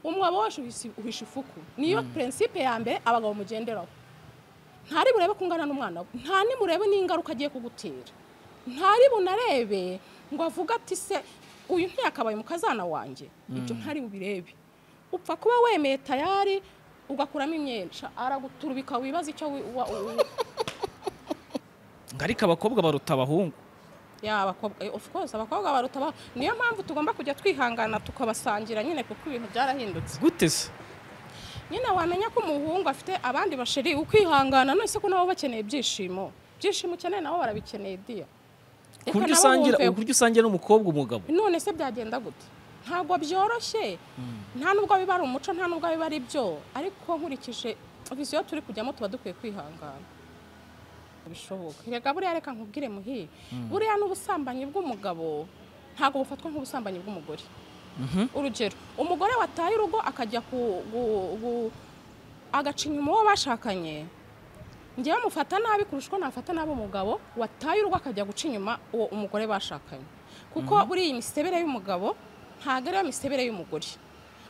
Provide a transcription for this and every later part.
umwobo wose uhisha ifuku niyo prinsipe ya mbere abagabo mugenderaho ntari burebe kungana n'umwana we nta nimurebe n'ingaruka agiye kugutera ntari bunarebe ngo avuge ati se uyu ntiyakabaye umukazana wanjye ibyo ntari bubirebe upfa kuba wemeye tayari ugakuramo imyenda araguturubika wibaza icyo wi- wa- u- ngo ariko abakobwa baruta abahungu ya abakobwa eh, of course abakobwa baruta aba- niyo mpamvu tugomba kujya twihangana tukabasangira nyine kuko ibintu byarahindutse gute se nyine wamenya ko umuhungu afite abandi basheri ukwihangana none se ko nabo bakeneye ibyishimo ibyishimo ukeneye nabo barabikeneye diya Reka ku buryo nabo usangira bumve- ku buryo usangira n'umukobwa umugabo none se byagenda gute ntabwo byoroshye nta nubwo biba ari umuco nta nubwo biba ari byo ariko nkurikije visiyo turi kujyamo tuba dukwiye kwihangana bishoboka reka buriya reka nkubwire muhi buriya n'ubusambanyi bw'umugabo ntabwo bufatwa nk'ubusambanyi bw'umugore urugero umugore wataye urugo akajya ku gu- gu- agaca inyuma uwo bashakanye njyewe mufata nabi kurusha uko nafata nabi umugabo wataye urugo akajya guca inyuma uwo umugore bashakanye kuko buriya imisebere y'umugabo ntabwo ariyo misebere y'umugore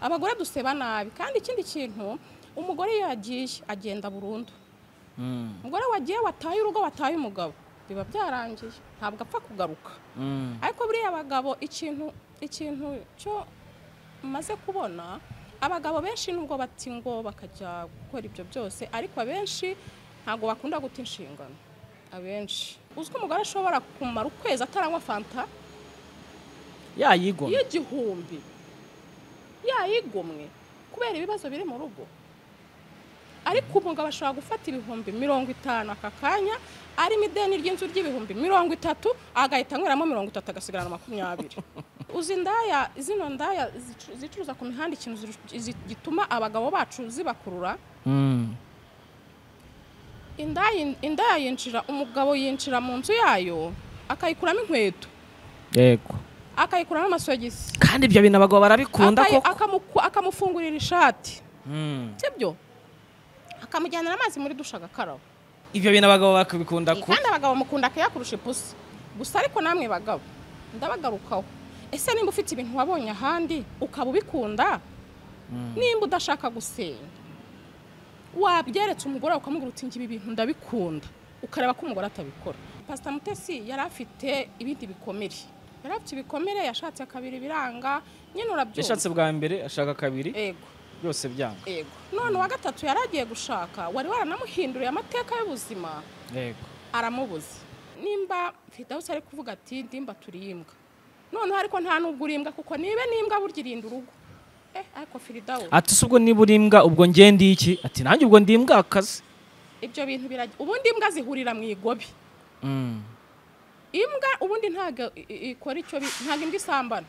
abagore duseba nabi kandi ikindi kintu umugore iyo yagiye agenda burundu Mm, umugore wagiye wataye urugo wataye umugabo biba byarangiye ntabwo apfa kugaruka mm. ariko buriya abagabo ikintu ikintu cyo maze kubona abagabo benshi nubwo bati ngo bakajya gukora ibyo byose ariko abenshi ntabwo bakunda guta inshingano abenshi uzwi umugore ashobora kumara ukwezi ataranywa fanta yayigomye y'igihumbi yayigomwe kubera ibibazo biri mu rugo ariko umugabo ashobora gufata ibihumbi mirongo itanu aka kanya arimo ideni ry'inzu ry'ibihumbi mirongo itatu agahita anyweramo mirongo itatu agasigarana makumyabiri uzi indaya zino ndaya zicu- zicuruza ku mihanda ikintu ziru- zi- gituma abagabo bacu zibakurura Mm. indaya indaya yinjira umugabo yinjira mu nzu yayo akayikuramo inkweto yego akayikuramo amasogisi kandi ibyo bintu abagabo barabikunda Akayi- koko akamuku- akamufungurira ishati Mm. sibyo akamujyanira amazi muri dusha agakaraba ibyo bintu abagabo bakabikunda ku kandi abagabo mukunda kuyakurusha ipusi gusa ariko namwe bagabo ndabagarukaho ese nimba ufite ibintu wabonye ahandi ukaba ubikunda nimba udashaka gusenga wabyeretse umugore ukamubwira uti ngibi bintu ndabikunda ukareba ko umugore atabikora pasita mutesi yari afite ibindi bikomere yari afite ibikomere yashatse kabiri biranga nyine urabyumva yashatse bwa mbere ashaka kabiri yego byose byanga yego none uwa gatatu yari agiye gushaka wari waranamuhinduriye amateka y'ubuzima yego aramubuza nimba fidawusi ari kuvuga ati ndimba turi imbwa noneho ariko nta n'ubwo uri imbwa kuko niba n'imbwa burya irinda urugo eh ariko fidawusi ati se ubwo niba uri imbwa ubwo ngende iki ati nanjye ubwo ndi imbwa akazi ibyo bintu birajya ubundi imbwa zihurira mu igobi Mm. imbwa ubundi ntabwo i- i- ikora icyo bi- ntabwo imbwa isambana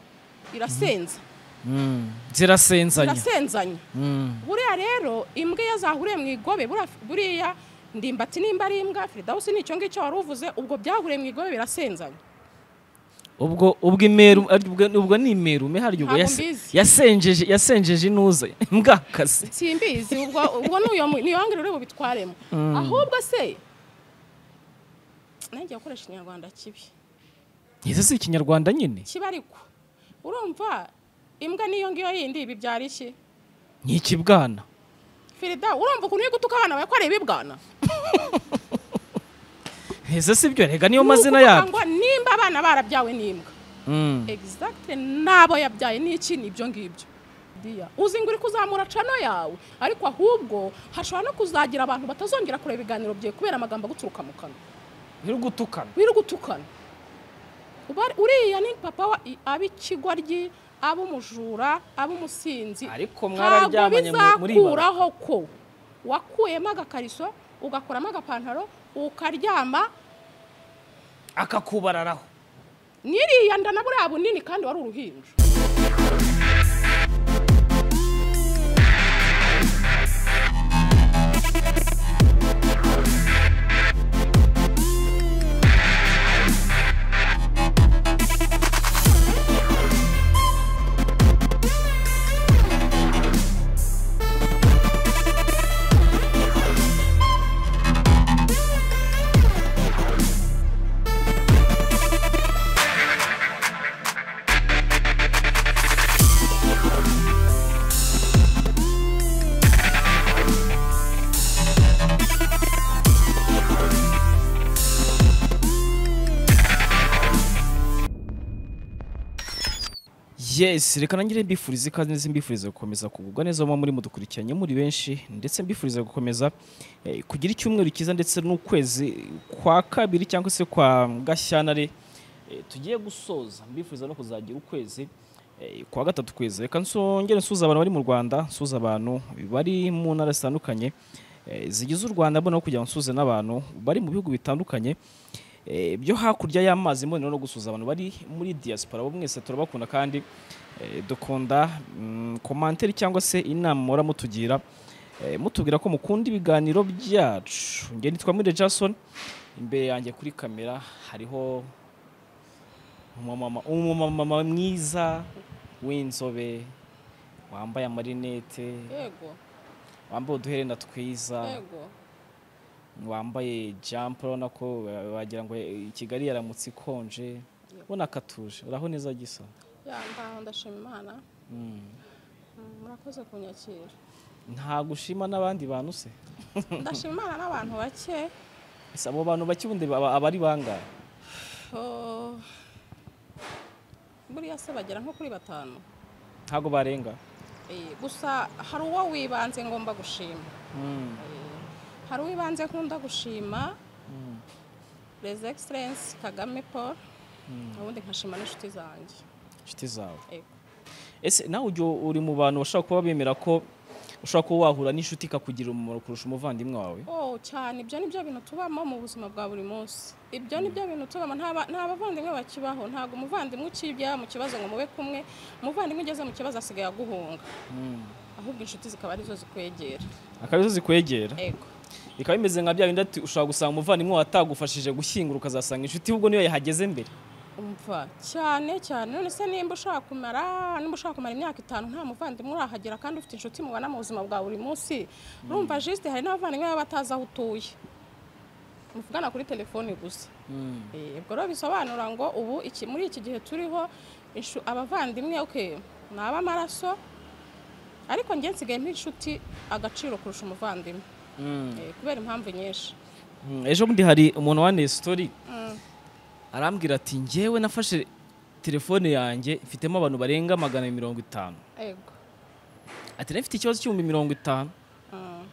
irasenza Mm. zirasenzanya irasenzanya Mm. buriya rero imbwa iyo zahuriye mu igobe buriya- buriya ndimbati nimba ari imbwa fridawusi nicyo ngicyo wari uvuze ubwo byahuriye mu igobe birasenzanya ubwo ubwo imeru ari- ubwo- ubwo ni imeru me harya ubwo Ntabwo yase- mbizi. yasenjeje yasenjeje inuza mbwakazi simbizi ubwo ubwo n'uyu mu- niyo wangire uri bubitwaremo ahubwo se nanjye gukoresha ikinyarwanda kibi izi si ikinyarwanda nyine kiba ariko urumva imbwa n'iyo ngiyo yindi ibibyara iki ni ikibwana firida urumva ukuntu uri gutuka abana bawe ko ari ibibwana izi si byo rega niyo Ni mazina ukuvuga yabyo ngo nimba abana barabyawe n'imbwa Mm. exactly nabo yabyaye n'iki nibyo ngibyo Dia, uzi ngo uri kuzamura cano yawe ariko ahubwo hashobora no kuzagira abantu batazongera kureba ibiganiro byawe kubera amagambo aguturuka mu kanwa biri gutukana wirugutukana uriya ni papa wa ab'ikigoryi ab'umujura ab'umusinzi ariko ntabwo mwararyamanye mu- muri ibara bizakuraho ko wakuyemo agakariso ugakuramo agapantaro ukaryama akakubararaho n'iriya nda na buriya bunini kandi wari uruhinja yes reka nangire mbifurize ikaze ndetse mbifurize gukomeza kugubwa neza muba muri mudukurikiranye muri benshi ndetse mbifurize gukomeza eh, kugira icyumweru cyiza ndetse n'ukwezi kwa kabiri cyangwa se kwa gashyantare eh, tugiye gusoza mbifuriza no kuzagira ukwezi eh, kwa gatatu kwezi reka nsongere nsuza abantu bari mu rwanda nsuza abantu bari mu ntara zitandukanye eh, zigize u rwanda mbona aho kugira ngo nsuze n'abantu bari mu bihugu bitandukanye Eh, byo hakurya y'amazi mbonera no gusuza abantu bari muri diaspora bo mwese turabakunda kandi eh, dukunda komantere cyangwa se inama muhora mutugira eh, mutubwira ko mukunda ibiganiro byacu njye nitwa Mwire Jason imbere yanjye kuri kamera hariho umumama umumama mwiza w'inzobe wambaye amarinete yego wambaye uduherena twiza yego wambaye jampo urabona ko wa- wagira ngo i Kigali yaramutse ikonje ubona akatuje uraho neza gisa ya ngaho ndashima imana Mm, murakoze kunyakira nta gushima n'abandi bantu se ndashima imana n'abantu bake Ese abo bantu bake ubundi baba- aba ari bangahe Oh, buriya se bagera nko kuri batanu ntabwo barenga Eh, gusa hari uwo wibanze ngomba gushima Mm, Eh, hari uwibanze nkunda gushima mm, His Excellence Kagame Paul ubundi nkashima n'inshuti zanjye inshuti zawe Ego. ese nawe ujya uri mu bantu bashobora kuba bemera ko ushobora kuba wahura n'inshuti ikakugirira umumaro kurusha umuvandimwe wawe Oh, cyane ibyo ni byo bintu tubamo mu buzima bwa buri munsi ibyo ni byo bintu tubamo nta ba- nta bavandimwe bakibaho ntabwo umuvandimwe ukibya mu kibazo ngo mube kumwe umuvandimwe ugeze mu kibazo asigaye aguhunga Mm. ahubwo inshuti zikaba arizo zikwegera akabizo zikwegera ego bikaba bimeze nka bya bindi ati ushobora gusanga umuvandimwe watagufashije gushyingura ukazasanga inshuti ahubwo niyo yahageze mbere umva cyane cyane none se nimba ushaka kumara nimba ushaka kumara imyaka itanu nta muvandimwe urahagera kandi ufite inshuti mubana mu buzima bwa buri munsi urumva jisite hari n'abavandimwe baba batazi aho utuye muvugana kuri telefoni gusa Mm. Eh, ubwo rero bisobanura ngo ubu iki- muri iki gihe turiho inshu- abavandimwe okay, ni ab'amaraso ariko njye nsigaye mpa inshuti agaciro kurusha umuvandimwe Mm. Eh, kubera impamvu nyinshi Mm, ejo bundi hari umuntu wanteye story arambwira ati njyewe nafashe telefone yanjye mfitemo abantu barenga magana abiri mirongo itanu ego ati nari mfite ikibazo cy'ibihumbi mirongo itanu Mm,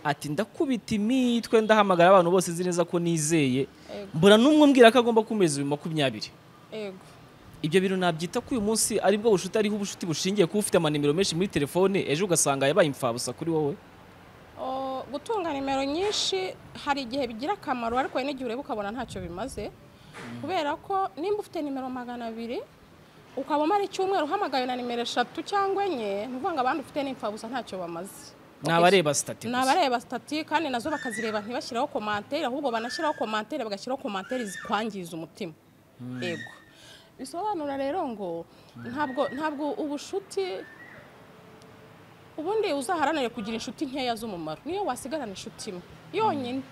ati ndakubita imitwe ndahamagara abantu bose nzi neza ko nizeye ego mbona n'umwe umbwira ko agomba kumeza ibihumbi makumyabiri ego ibyo bintu nabyita ko uyu munsi aribwo bushuti ariho ubushuti bushingiye kuba ufite amanimero menshi muri telefone ejo ugasanga yabaye imfabusa kuri wowe O, gutunga nimero nyinshi hari igihe bigira akamaro ariko hari n'igihe ureba ukabona ntacyo bimaze kubera ko nimba ufite nimero magana abiri ukaba umara icyumweru uhamagaye na nimero eshatu cyangwa enye ni ukuvuga ngo abandi ufite n'imfabusa ntacyo bamaze ni abareba sitati ni abareba sitati kandi nazo bakazireba ntibashyiraho komantere ahubwo banashyiraho komantere bagashyiraho komantere zikwangiza umutima yego bisobanura rero ngo ntabwo ntabwo ubushuti ubundi uzaharanire kugira inshuti nkeya z'umumaro niyo wasigarana inshuti imwe yonyine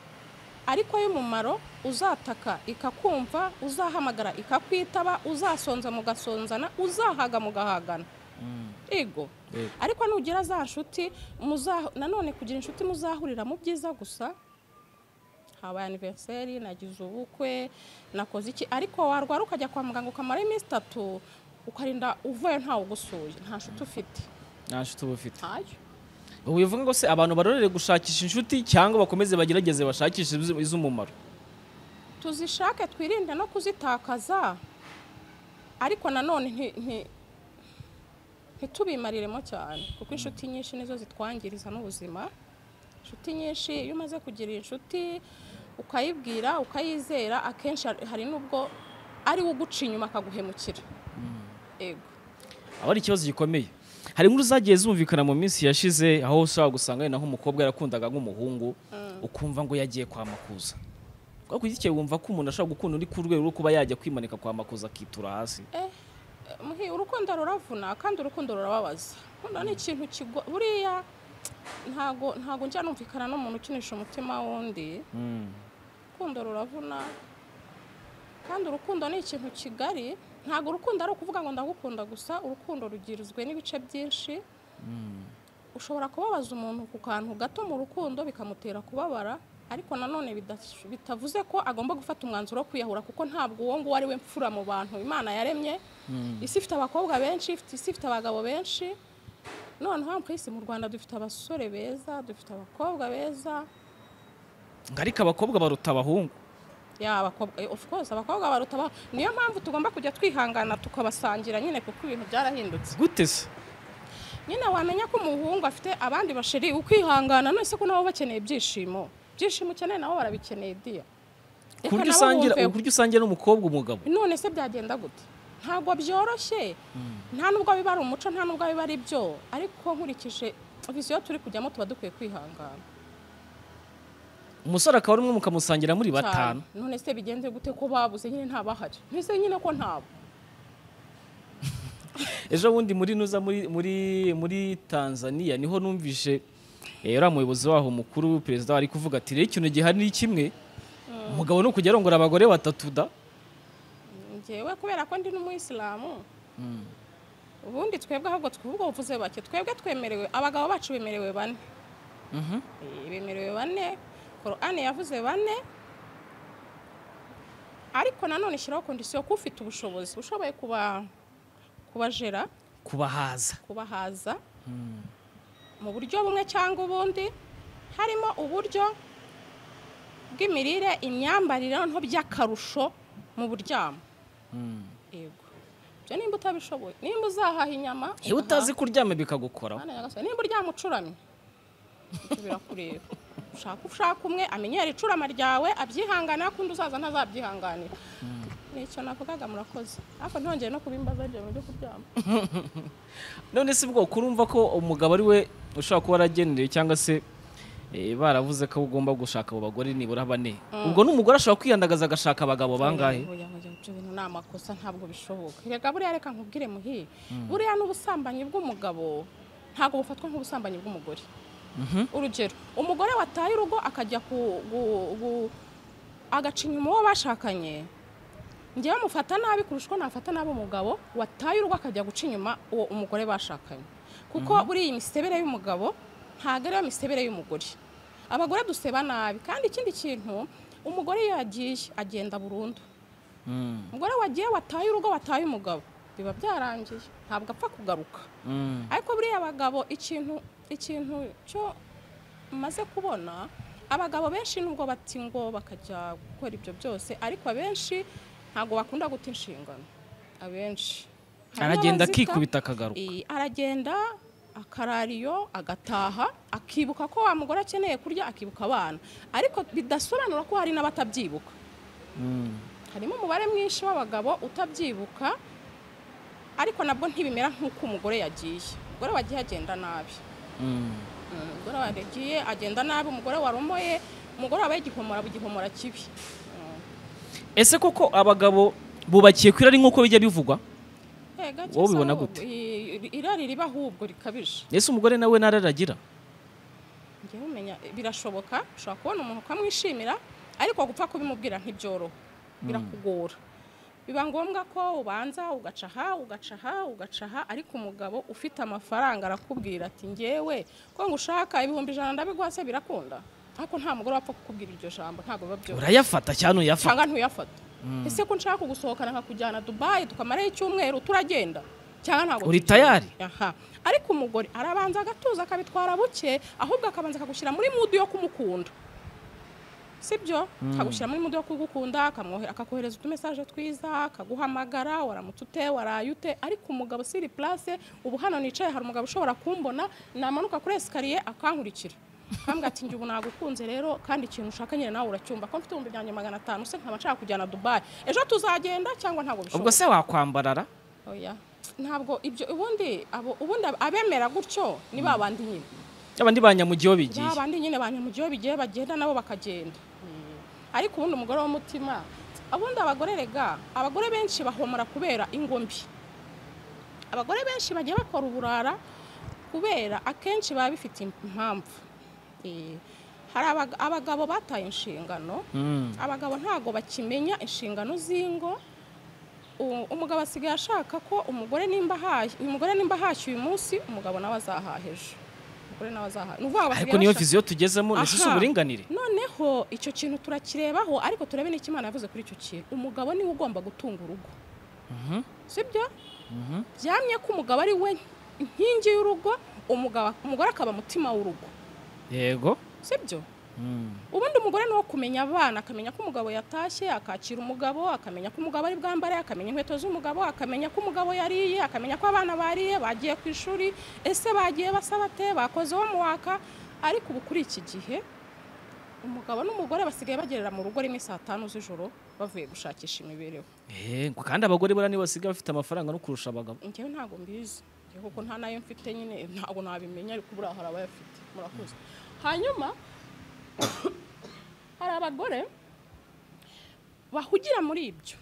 ariko y'umumaro uzataka ikakumva uzahamagara ikakwitaba uzasonza mugasonzana uzahaga mugahagana yego Yego. ariko nugira za nshuti muza- nanone kugira inshuti muzahurira mu byiza gusa habaye aniveriseri nagize ubukwe nakoze iki ariko warwara ukajya kwa muganga ukamara iminsi itatu ukarinda uvuye ntawe ugusuye nta nshuti ufite nta nshuti uba ufite ntayo ubu bivuga ngo se abantu barorere gushakisha inshuti cyangwa bakomeze bagerageze bashakishe izi- iz'umumaro tuzishake twirinde no kuzitakaza ariko nanone nti- nti- ntitubimariremo cyane kuko inshuti nyinshi nizo zitwangiriza n'ubuzima inshuti nyinshi iyo umaze kugira inshuti ukayibwira ukayizera akenshi hari- hari n'ubwo ari we uguca inyuma akaguhemukira yego aba ari ikibazo gikomeye hari inkuru zagiye zumvikana mu minsi yashize aho ushobora gusanga wenda nk'umukobwa yarakundaga nk'umuhungu ukumva ngo yagiye kwa makuza kwa kugikeye wumva ko umuntu ashobora gukunda uri ku rwego rwo kuba yajya kwimanika kwa makuza akitura hasi Muhi, urukundo ruravuna kandi urukundo rurababaza urukundo ni ikintu kigo buriya ntago ntago njya numvikana n'umuntu ukinisha umutima w'undi urukundo ruravuna kandi urukundo ni ikintu kigari ntago urukundo ari ukuvuga ngo ndagukunda gusa urukundo rugizwe n'ibice byinshi ushobora kubabaza umuntu ku kantu gato mu rukundo bikamutera kubabara ariko nanone bidash- bitavuze ko agomba gufata umwanzuro wo kwiyahura kuko ntabwo uwo nguwo ari we mfura mu bantu imana yaremye isi ifite abakobwa benshi ifite isi ifite abagabo benshi noneho ku isi mu rwanda dufite abasore beza dufite abakobwa beza ngo ariko abakobwa baruta abahungu ya abakobwa eh, of course abakobwa baruta abahungu. niyo mpamvu tugomba kujya twihangana tukabasangira nyine kuko ibintu byarahindutse gute se nyine wamenya ko umuhungu afite abandi basheri ukwihangana nonese ko nabo bakeneye ibyishimo ibyishimo ukeneye nabo barabikeneye diya Reka ku buryo nabo usangira bumve- ku buryo usangira n'umukobwa umugabo none se byagenda gute ntabwo byoroshye nta nubwo biba ari umuco nta nubwo biba ari byo ariko nkurikije visiyo turi kujyamo tuba dukwiye kwihangana umusore akaba ari umwe mukamusangira muri cyane batanu none se bigenze gute ko babuze nyine ntabahari ntise nyine ko ntabo ejo bundi muri nuza muri muri muri tanzania niho numvise eh, uriya muyobozi waho mukuru perezida ari kuvuga ati rero ikintu gihari ni kimwe umugabo ni ukujya arongora abagore batatu da njyewe kubera ko ndi n'umuyisilamu ubundi twebwe ahubwo twubwo uvuze bake twebwe twemerewe abagabo bacu bemerewe bane Mhm. Eh, bemerewe bane korani yavuze bane ariko nanone ishyiraho kondisiyo ko ufite ubushobozi ushoboye kuba kubajera kubahaza kubahaza mu buryo bumwe cyangwa ubundi harimo uburyo bw'imirire imyambarire noneho by'akarusho mu buryamo yego ibyo nimba utabishoboye nimba uzahaha inyama iyo utazi kuryama bikagukoraho Mwana nyagasani, nimba uryama ucuramye ibyo birakureba ushaka ushaka umwe amenyera icurama ryawe abyihanganira kundi uzaza ntazabyihanganira ni icyo navugaga murakoze ariko ntihongere no kubimbaza ibyo bintu byo kuryama none se ubwo kurumva ko umugabo ari we ushobora kuba aragenewe cyangwa se eh, baravuze ko ugomba gushaka abo bagore nibura bane ubwo n'umugore ashobora kwiyandagaza agashaka abagabo bangahe Oya, oya, ibyo bintu ni amakosa ntabwo bishoboka reka buriya reka nkubwire muhi buriya n'ubusambanyi bw'umugabo ntabwo bufatwa nk'ubusambanyi bw'umugore urugero umugore wataye urugo akajya ku gu- gu- agaca inyuma uwo bashakanye ngewe mufata nabi kurusha uko nafata nabi umugabo wataye urugo akajya guca inyuma uwo umugore bashakanye kuko buriya imisebere y'umugabo ntabwo ariyo misebere y'umugore abagore duseba nabi kandi ikindi kintu umugore iyo yagiye agenda burundu Mm, umugore wagiye wataye urugo wataye umugabo biba byarangiye ntabwo apfa kugaruka mm, ariko buriya abagabo ikintu ikintu cyo maze kubona abagabo benshi nubwo bati ngo bakajya gukora ibyo byose ariko abenshi ntabwo bakunda guta inshingano abenshi Harimo aragenda abazita- akikubita akagaruka Eh, aragenda akarariyo agataha akibuka ko wa mugore akeneye kurya akibuka abana ariko bidasobanura ko hari n'abatabyibuka Mm. harimo umubare mwinshi w'abagabo utabyibuka ariko nabwo ntibimera nk'uko umugore yagiye umugore wagiye agenda nabi Mm, Mm. umugore wagiye agenda nabi umugore waromoye umugore wabaye igihomora aba igihomora kibi Mm. ese koko abagabo bubakiye ku irari nk'uko bijya bivugwa Eh, gake Wowe se ubibona ahubwo, gute? i- i- irari riba ahubwo rikabije ese umugore nawe nararagira njyewe umenya birashoboka ushobora kubona umuntu ukamwishimira ariko gupfa kubimubwira ntibyoroha birakugora biba ngombwa ko ubanza ugacaha ugacaha ugacaha ariko umugabo ufite amafaranga arakubwira ati ngewe ko ngo ushaka ibihumbi ijana ndabiguha se birakunda ariko nta mugore wapfa kukubwira iryo jambo ntabwo biba byoroshye urayafata cyane uyafata cyangwa ntuyafata ese ko nshaka kugusohokana nkakujyana dubayi tukamarayo icyumweru turagenda cyangwa ntabwo Uri tugenda? tayari? aha ariko umugore arabanza agatuza akabitwara buke ahubwo akabanza akagushyira muri mudu yo kumukunda sibyo akagushyira muri mudu yo kugukunda akamwohe- akakohereza utumesaje twiza akaguhamagara waramutse ute waraye ute ariko umugabo siri place ubu hano nicaye hari umugabo ushobora kumbona namanuka kuri esikariye akankurikira akambwira ati njye ubu nagukunze rero kandi ikintu ushaka nyine nawe uracyumva ko mfite ibihumbi byanjye magana atanu se nkaba nshaka kujyana dubayi ejo tuzagenda cyangwa ntabwo ubwo bishoboka se wakwambarara oya ntabwo ibyo ubundi abo ubundi abemera gutyo ni ba bandi nyine abandi banyamugiyeho bigiye ba bandi nyine ba nyamujyi bigiye bagenda nabo bakagenda Mm. ariko ubundi umugore w'umutima ubundi abagore rega abagore benshi bahomora kubera ingo mbi abagore benshi bagiye bakora uburara kubera akenshi biba bifite impamvu Eh, hari abaga- abagabo bataye inshingano Mm. abagabo ntago bakimenya inshingano z'ingo U- umugabo asigaye ashaka ko umugore nimba ahaye umugore nimba ahashye uyu munsi umugabo nawe azahaha ejo abagore n'abazaha ni ukuvuga ngo ariko basigaye niyo bashaka- viziyo tugezemo ndetse si Aha. uburinganire noneho icyo kintu turakirebaho ariko turebe n'icyo imana yavuze kuri icyo kintu umugabo niwe ugomba gutunga urugo sibyo byamye ko umugabo ari we inkingi y'urugo umugabo umugore akaba umutima w'urugo yego sibyo Mm. ubundi umugore ni uwo kumenya abana akamenya ko umugabo yatashye akakira umugabo akamenya ko umugabo ari bwambare akamenya inkweto z'umugabo akamenya ko umugabo yariye akamenya ko abana bariye bagiye ku ishuri ese bagiye basabate bakoze uwo muwaka ariko ubu kuri iki gihe umugabo n'umugore basigaye bagerera mu rugo rimwe saa tanu z'ijoro bavuye gushakisha imibereho Eh, ngo kandi abagore buriya nibo basigaye bafite amafaranga no kurusha abagabo njyewe ntabwo mbizi njyewe kuko nta nayo mfite nyine ntabwo nabimenya ariko buriya hari abayafite murakoze hanyuma hari abagore bahugira muri ibyo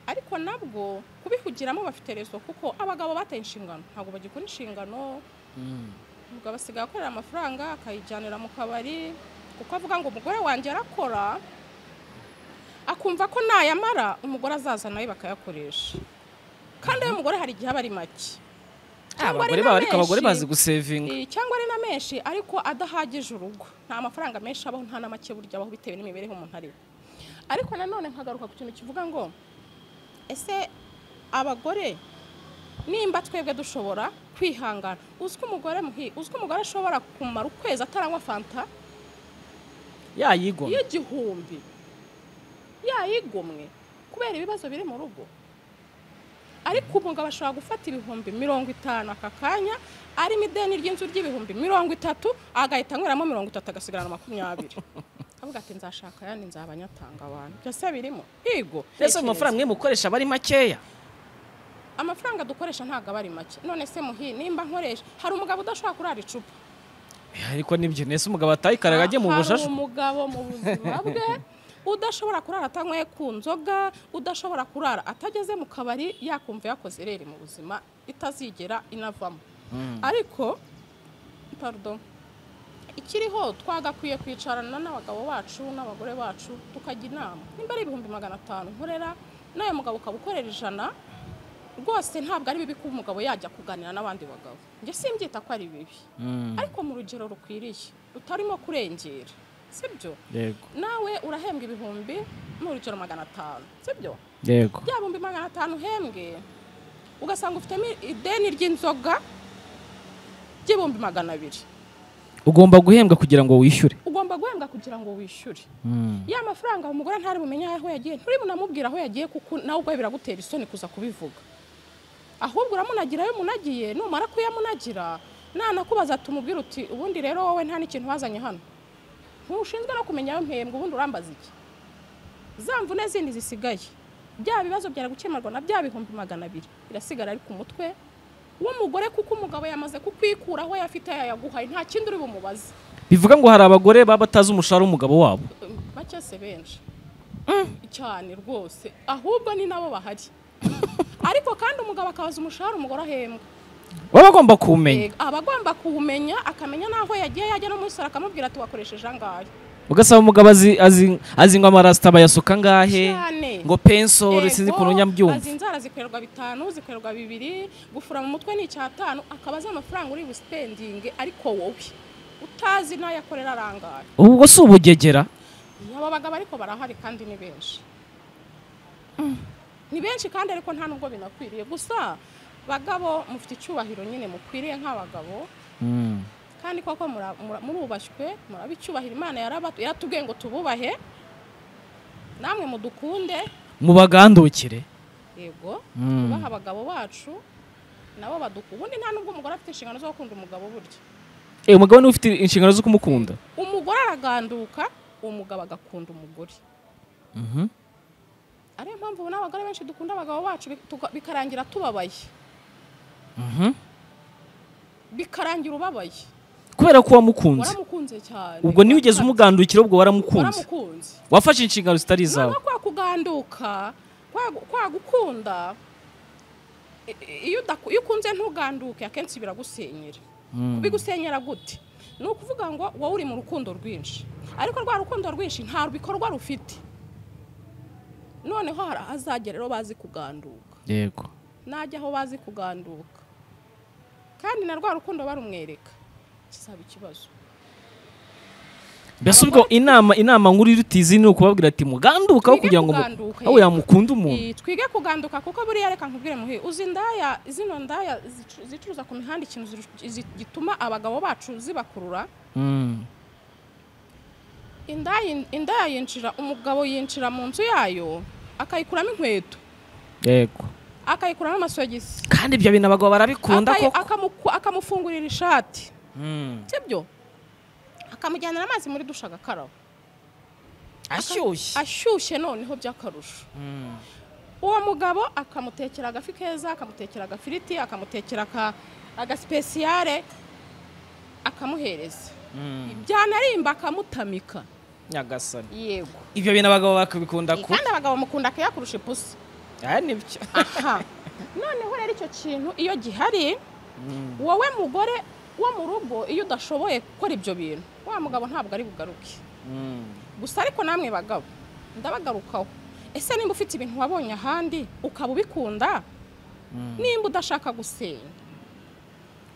ariko nabwo kubihugiramo bafite rezo kuko abagabo bataye inshingano ntabwo bagikora inshingano umugabo asigaye akorera amafaranga akayijyanira mu kabari kuko avuga ngo umugore wanjye arakora akumva ko nayamara umugore azaza nawe bakayakoresha kandi ayo mugore hari igihe aba ari make Ah, Cyangwa ari abagore na baba ariko abagore menshi. bazi gusevinga Eh, cyangwa ari na menshi ariko adahagije urugo nta amafaranga menshi abaho nta na make burya abaho bitewe n'imibereho umuntu ariho ariko nanone nkagaruka ku kintu kivuga ngo ese abagore nimba twebwe dushobora kwihangana uzi ko umugore muhi- uzi ko umugore ashobora kumara ukwezi ataranywa fanta yayigomwa y'igihumbi yayigomwe kubera ibibazo biri mu rugo ariko umugabo ashobora gufata ibihumbi mirongo itanu aka kanya arimo ideni ry'inzu ry'ibihumbi mirongo itatu agahita anyweramo mirongo itatu agasigarana makumyabiri avuga ati nzashaka ayandi nzaba nyatanga abantu byose birimo yego mbese ayo Tekereza. mafaranga mwe mukoresha aba ari makeya amafaranga dukoresha ntabwo aba ari make none se muhi nimba nkoresha hari umugabo udashobora kurara icupa Eh, ariko nibyo nese umugabo atayikaraga ajye mu hari bushashu umugabo mu buzima bwe udashobora kurara atanyweye ku nzoga udashobora kurara atageze mu kabari yakumva yakoze irere mu buzima itazigera inavamo ariko pardon ikiriho twagakwiye kwicarana n'abagabo bacu n'abagore bacu tukajya inama nimba ari ibihumbi magana atanu nkorera nawe mugabo ukaba ukorera ijana rwose ntabwo ari bibi ko umugabo yajya kuganira n'abandi bagabo njye simbyita ko ari bibi Mm. ariko mu rugero rukwiriye utarimo kurengera sibyo yego nawe urahembwa ibihumbi mu rugero magana atanu sibyo yego bya bihumbi magana atanu uhembwe ugasanga ufitemo ideni ry'inzoga ry'ibihumbi magana abiri ugomba guhembwa kugira ngo wishyure ugomba guhembwa kugira ngo wishyure Mm. ya mafaranga umugore ntari bumenye aho yagiye nturi bunamubwira aho yagiye kuko nawe ubwawe biragutera isoni kuza kubivuga ahubwo uramunagira ayo umunagiye numara kuyamunagira nanakubaza ati umubwire uti ubundi rero wowe nta n'ikintu wazanye hano ntushinzwe no kumenya ayo mpembwe ubundi urambaza iki za mvune zindi zisigaye bya bibazo byari gukemurwa na bya bihumbi magana abiri birasigara ari ku mutwe w'umugore kuko umugabo yamaze kukwikuraho yafite yayaguhaye nta kindi uri bumubaze bivuga ngo hari abagore baba batazi umushahara w'umugabo wabo bake se benshi cyane rwose ahubwo ni nabo bahari ariko kandi umugabo akabaza umushahara umugore ahembwa baba bagomba kuwumenya Yego, aba agomba kuwumenya akamenya n'aho yagiye yajya no muri saro akamubwira ati wakoresheje angahe ugasaba umugabo azi azi azi ngo amarasita bayasuka angahe Cyane. ngo pensoro sinzi Yego, ukuntu azi nyabyumva inzara zikorerwa bitanu zikorerwa bibiri gufura mu mutwe ni icyatanu akaba azi amafaranga uri busipendinge ariko wowe utazi n'ayo akorera arangahe ubwo si ubugegera aba bagabo ariko barahari kandi ni benshi ni benshi kandi ariko nta nubwo binakwiriye gusa bagabo mufite icyubahiro nyine mukwiriye nk'abagabo kandi koko mura- mura- murubashywe muraba icyubahiro imana yaraba- yaratubwiye ngo tububahe namwe mudukunde mubagandukire yego Mm. tubaha abagabo bacu nabo baduku ubundi nta nubwo umugore afite inshingano zo gukunda umugabo burya Eh, umugabo niwe ufite inshingano zo kumukunda umugore araganduka umugabo agakunda umugore ariyo mpamvu ubona abagore benshi dukunda abagabo bacu bi- tuka- bikarangira tubabaye bikarangira ubabaye kubera ko wamukunze waramukunze cyane ubwo niyo ugeze umugandukira ubwo waramukunze waramukunze wafashe inshingano zitari izawe noneho kwa kuganduka kwa- kwa gukunda i- i- iyo udaku- iyo ukunze ntuganduke akenshi biragusenyera bigusenyera gute ni ukuvuga ngo wowe uri mu rukundo rwinshi ariko rwa rukundo rwinshi nta bikorwa rufite noneho hari ahazagera rero bazi kuganduka yego najya aho bazi kuganduka kandi na rwa rukundo barumwereka kizaba ikibazo mbese ubwo inama inama nkuru y'urutizi ni ukubabwira ati mugandukaho Twige kugira ngo mu- kuganduka, aho yego. yamukunda umuntu Eh, twige kuganduka kuko buriya reka nkubwire muhe uzi indaya zino ndaya zicu- zicuruza ku mihanda ikintu ziru- zi- gituma abagabo bacu zibakurura Mm. indaya indaya yinjira umugabo yinjira mu nzu yayo akayikuramo inkweto yego akayikuramo amasogisi kandi ibyo bintu abagabo barabikunda akayi- koko akamuku- akamufungurira ishati Mm. sibyo akamujyanira amazi muri dusha agakaraba ashyushye ashyushye noneho by'akarusho Mm. uwo mugabo akamutekera agafi keza akamutekera agafiriti akamutekera aka- agasipesiyare akamuhereza Mm. byanarimba akamutamika nyagasani yego ibyo bintu abagabo bakabikunda kubi kandi abagabo mukunda akaya kurusha ipusi aha nibyo aha noneho rero icyo kintu iyo gihari wowe mugore wo mu rugo iyo udashoboye gukora ibyo bintu wa mugabo ntabwo ari bugaruke Mm. gusa ariko namwe bagabo ndabagarukaho ese nimba ufite ibintu wabonye ahandi ukaba ubikunda Mm. nimba udashaka gusenya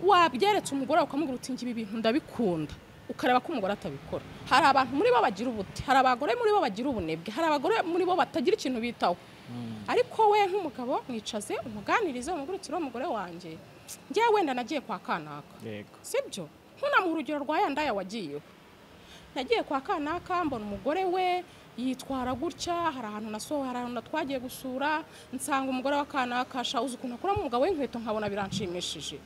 wabyeretse umugore wawe ukamubwira uti ngibi bintu ndabikunda ukareba ko umugore atabikora hari abantu muri bo bagira ubute hari abagore muri bo bagira ubunebwe hari abagore muri bo batagira ikintu bitaho ariko we nk'umugabo mwicaze umuganirize umugurukire w'umugore wanjye ngewe wenda nagiye kwa kanaka yego sibyo ntunamuhe urugero rwa ya ndaya wagiyeho nagiye kwa kanaka mbona umugore we yitwara gutya hari ahantu nasohoye hari ahantu twagiye gusura nsanga umugore wa kanaka sha uzi ukuntu akuramo umugabo w'inkweto nkabona biranshimishije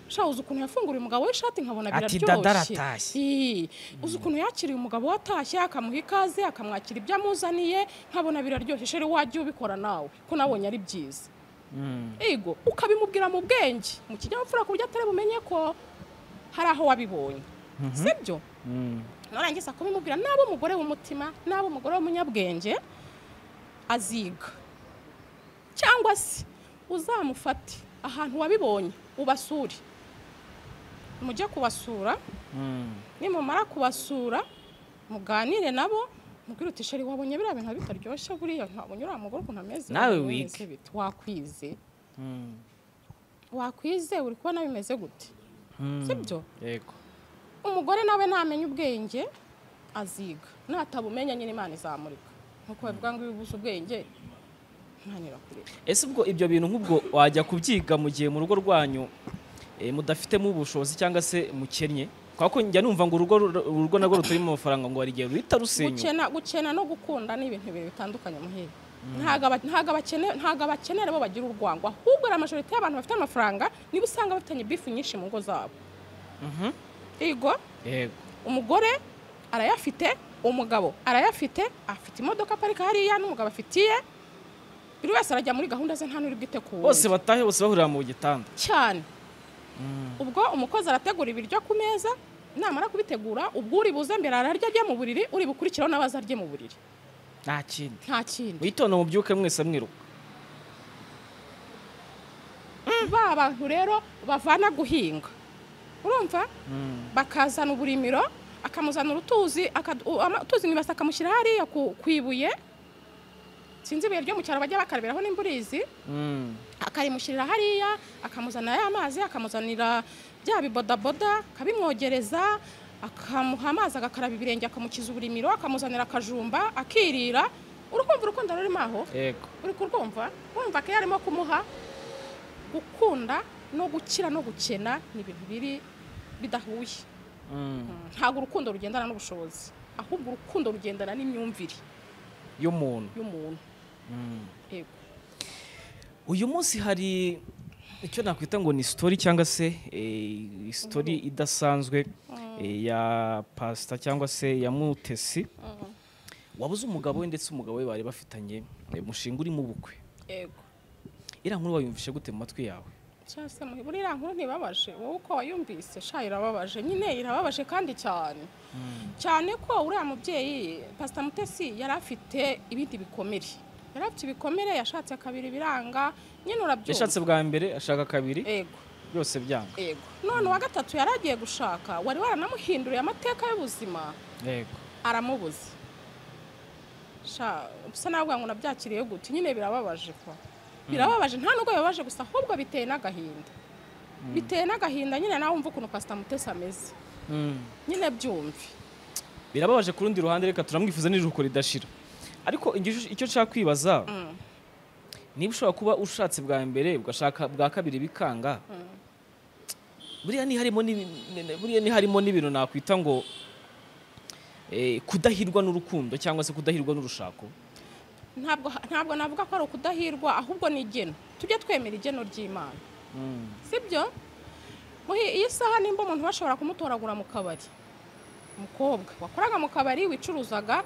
sha uzi ukuntu yafunguriye umugabo w'ishati nkabona Ati, biraryoshye "Dada aratashye." Ii, uzi ukuntu yakiriye umugabo watashye akamuha ikaze akamwakira ibyo amuzaniye nkabona biraryoshye sheri wajya ubikora nawe ko nabonye ari byiza Mm. ego ukabimubwira mu bwenge mu kinyabupfura ku buryo atari bumenye ko hari aho wabibonye sibyo Mm. narangiza kubimubwira n'aba umugore w'umutima n'aba umugore w'umunyabwenge aziga cyangwa se uzamufate ahantu wabibonye ubasure mujye kubasura Mm. nimumara kubasura muganire nabo mubwire uti sheri wabonye biriya bintu bitaryoshye buriya ntabonye uriya mugore ukuntu ameze Nawe wabonye wige. bimeze bite?" wakwize Mm. wakwize uri kubona bimeze gute Mm. sibyo yego umugore nawe ntamenya ubwenge aziga natabumenya nyine imana izamurika nkuko bavuga ngo iyo ubuze ubwenge ntanira kure ese ubwo ibyo bintu nk'ubwo wajya kubyiga mu gihe mu rugo rwanyu eh, mudafitemo ubushobozi cyangwa se mukennye kubera ko njya numva ngo urugo ru- urugo narwo ruturimo amafaranga ngo hari igihe ruhita rusenyuka gukena gukena no gukunda ni ibintu bibiri bitandukanye muhire ntabwo aba- ntabwo abakene- ntabwo abakenera bo bagira urwango ahubwo hari amajorite y'abantu bafite amafaranga niba usanga bafitanye bifu nyinshi mu ngo zabo Mhm. yego yego umugore arayafite umugabo arayafite afite imodoka aparika hariya n'umugabo afitiye buri wese arajya muri gahunda ze nta n'uri bwite ku wundi. bose batahe bose bahurira mu gitanda cyane ubwo umukozi arategura ibiryo ku meza namara kubitegura ubwo uri buze mbere ararya ajye mu buriri uri bukurikiraho nawe azarye mu buriri nta kindi nta kindi witondo mubyuke mwese mwiruka ba bantu rero bavana guhinga urumva bakazana uburimiro akamuzanira utuzi akad- u- ama- utuzi mu ibasi akamushyira hariya ku ku ibuye sinzi ibuye ryo mu cyaro bajya bakarabiraho n'imburizi Mm. akarimushyirira hariya akamuzanira ya mazi akamuzanira bya bibodaboda akabimwogereza akamuha amazi agakaraba ibirenge akamukiza uburimiro akamuzanira akajumba akirira urukumva urukundo rurimo aho yego uri kurwumva wumva ko iyo arimo kumuha gukunda no gukira no gukena ni ibintu biri bidahuye Mm. ntabwo urukundo rugendana n'ubushobozi ahubwo urukundo rugendana n'imyumvire y'umuntu y'umuntu yego uyu munsi hari icyo nakwita ngo ni story cyangwa se eh, story idasanzwe eh, ya pasita cyangwa se ya mutesi wabuze umugabo we ndetse umugabo we bari bafitanye eh, umushinga urimo ubukwe yego iriya nkuru wayumvishe gute mu matwi yawe cyangwa se muri iriya nkuru ntibabaje wowe uko wayumvise sha irababaje nyine irababaje kandi cyane cyane ko uriya mubyeyi pasita mutesi yari afite ibindi bikomere yari afite ibikomere yashatse kabiri biranga nyine urabyumva yashatse bwa mbere ashaka kabiri yego byose byanga yego none uwa gatatu yari agiye gushaka wari waranamuhinduriye amateka y'ubuzima yego aramubuza sha usa nawe ngo nabyakiriye gute nyine birababaje kwa birababaje nta nubwo bibabaje gusa ahubwo biteye n'agahinda biteye n'agahinda nyine nawe wumva ukuntu pasita mutesi ameze nyine byumve birababaje ku rundi ruhande reka turamwifuza n'iruhuko ridashira ariko igishusho- icyo nshaka kwibaza niba ushobora kuba ushatse bwa mbere ugashaka bwa kabiri bikanga buriya ntiharimo n'ibi- ne- ne- buriya ntiharimo n'ibintu nakwita ngo eh, kudahirwa n'urukundo cyangwa se kudahirwa n'urushako ntabwo ntabwo navuga ko ari ukudahirwa ahubwo ni igeno tujye twemera igeno ry'imana sibyo muhi iyi saha nimba umuntu bashobora kumutoragura mu kabari umukobwa wakoraga mu kabari wicuruzaga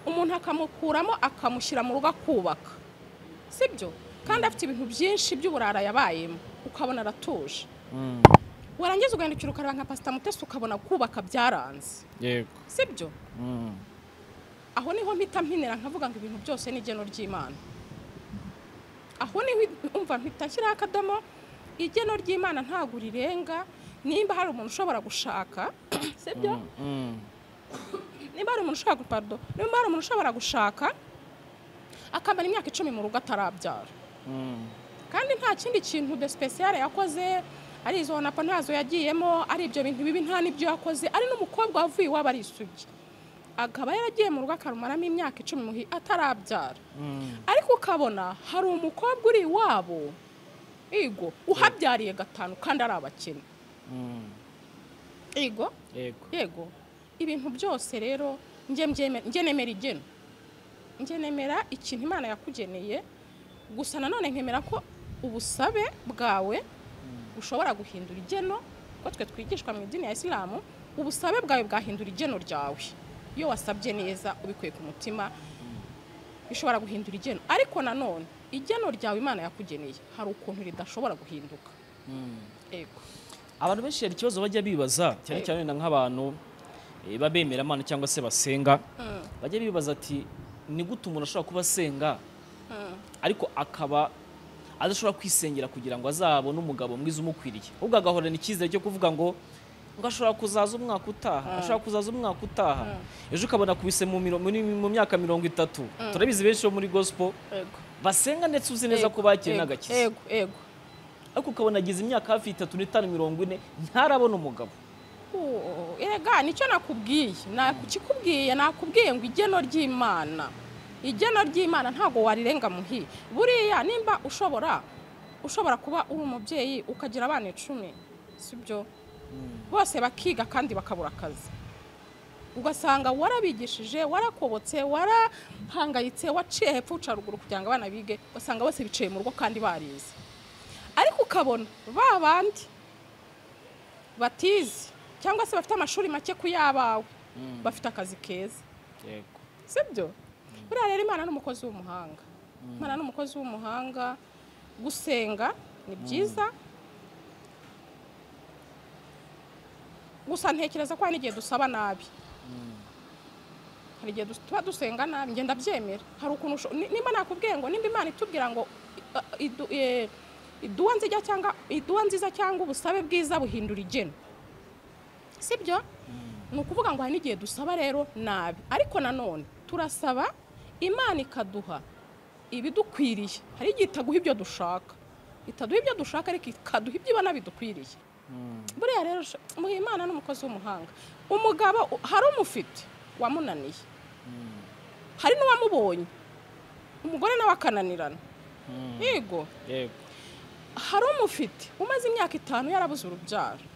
umuntu akamukuramo akamushyira mu rugo akubaka sibyo kandi afite ibintu byinshi by'uburara yabayemo ukabona aratuje warangiza ugahindukira ukareba nka pasita mutesi ukabona kubaka byaranze yego sibyo aho niho mpita mpinira nkavuga ngo ibintu byose ni igeno ry'imana aho niho umva mpita nshyiraho akadomo igeno ry'imana ntabwo rirenga nimba hari umuntu ushobora gushaka sibyo nimba hari umuntu ushobora gu- pardon, nimba hari umuntu ushobora gushaka akamara imyaka icumi mu rugo atarabyara kandi nta kindi kintu de special yakoze ari izo honapa ntazo yagiyemo ari ibyo bintu bibi nta n'ibyo yakoze ari n'umukobwa wavuye iwabo arisugi akaba yaragiye mu rugo akarumaramo imyaka icumi muhi atarabyara ariko ukabona hari umukobwa uri iwabo igo uhabyariye gatanu kandi ari abakene igo yego yego ibintu byose rero njye mbyeme- njye nemera igena njye nemera ikintu imana yakugeneye gusa nanone nkemera ko ubusabe bwawe bushobora guhindura igeno kuko twe twigishwa mu idini ya isilamu ubusabe bwawe bwahindura igeno ryawe iyo wasabye neza ubikuye ku mutima bishobora guhindura igeno ariko nanone igeno ryawe imana yakugeneye hari ukuntu ridashobora guhinduka yego abantu benshi hari ikibazo bajya bibaza cyane cyane wenda nk'abantu eh, b'abemera Imana cyangwa se basenga bajya bibaza ati ni gute umuntu ashobora kuba asenga ariko akaba adashobora kwisengera kugira ngo azabone umugabo mwiza umukwiriye ahubwo agahorana icyizere cyo kuvuga ngo ngo ashobora kuzaza umwaka utaha ashobora kuzaza umwaka utaha ejo ukabona akubise mu miro- muri- mu myaka mirongo itatu turabizi benshi bo muri gospel yego basenga ndetse uzi neza ko bakiwe Yego, n'agakiza yego yego ariko ukabona agize imyaka hafi itatu n'itanu mirongo ine ntarabona umugabo Oh, erega nicyo nakubwiye nakikubwiye nakubwiye ngo igeno ry'imana igeno ry'imana ntabwo warirenga muhi buriya nimba ushobora ushobora kuba uri umubyeyi ukagira abana icumi sibyo bose bakiga kandi bakabura akazi ugasanga warabigishije warakobotse warahangayitse waciye hepfo uca ruguru kugira ngo abana bige ugasanga bose bicaye mu rugo kandi barize ariko ukabona ba bandi batize cyangwa se bafite amashuri make ku yabawe bafite akazi keza yego sibyo buriya rero imana ni umukozi w'umuhanga imana ni umukozi w'umuhanga gusenga ni byiza gusa ntekereza ko hari n'igihe dusaba nabi hari igihe dus- tuba dusenga nabi ngenda byemera hari ukuntu usho- ni- nimba nakubwiye ngo nimba imana itubwira ngo i- idu- eh, iduwa nziza cyangwa iduwa nziza cyangwa ubusabe bwiza buhindura igena sibyo ni ukuvuga ngo hari n'igihe dusaba rero nabi ariko nanone turasaba imana ikaduha ibidukwiriye hari igihe itaguha ibyo dushaka itaduha ibyo dushaka ariko ikaduha ibyo ibona bidukwiriye buriya rero sha- muhe imana n'umukozi w'umuhanga umugabo u- hari umufite wamunaniye hari n'uwamubonye umugore nawe akananirana yego yego hari umufite umaze imyaka itanu yarabuze urubyaro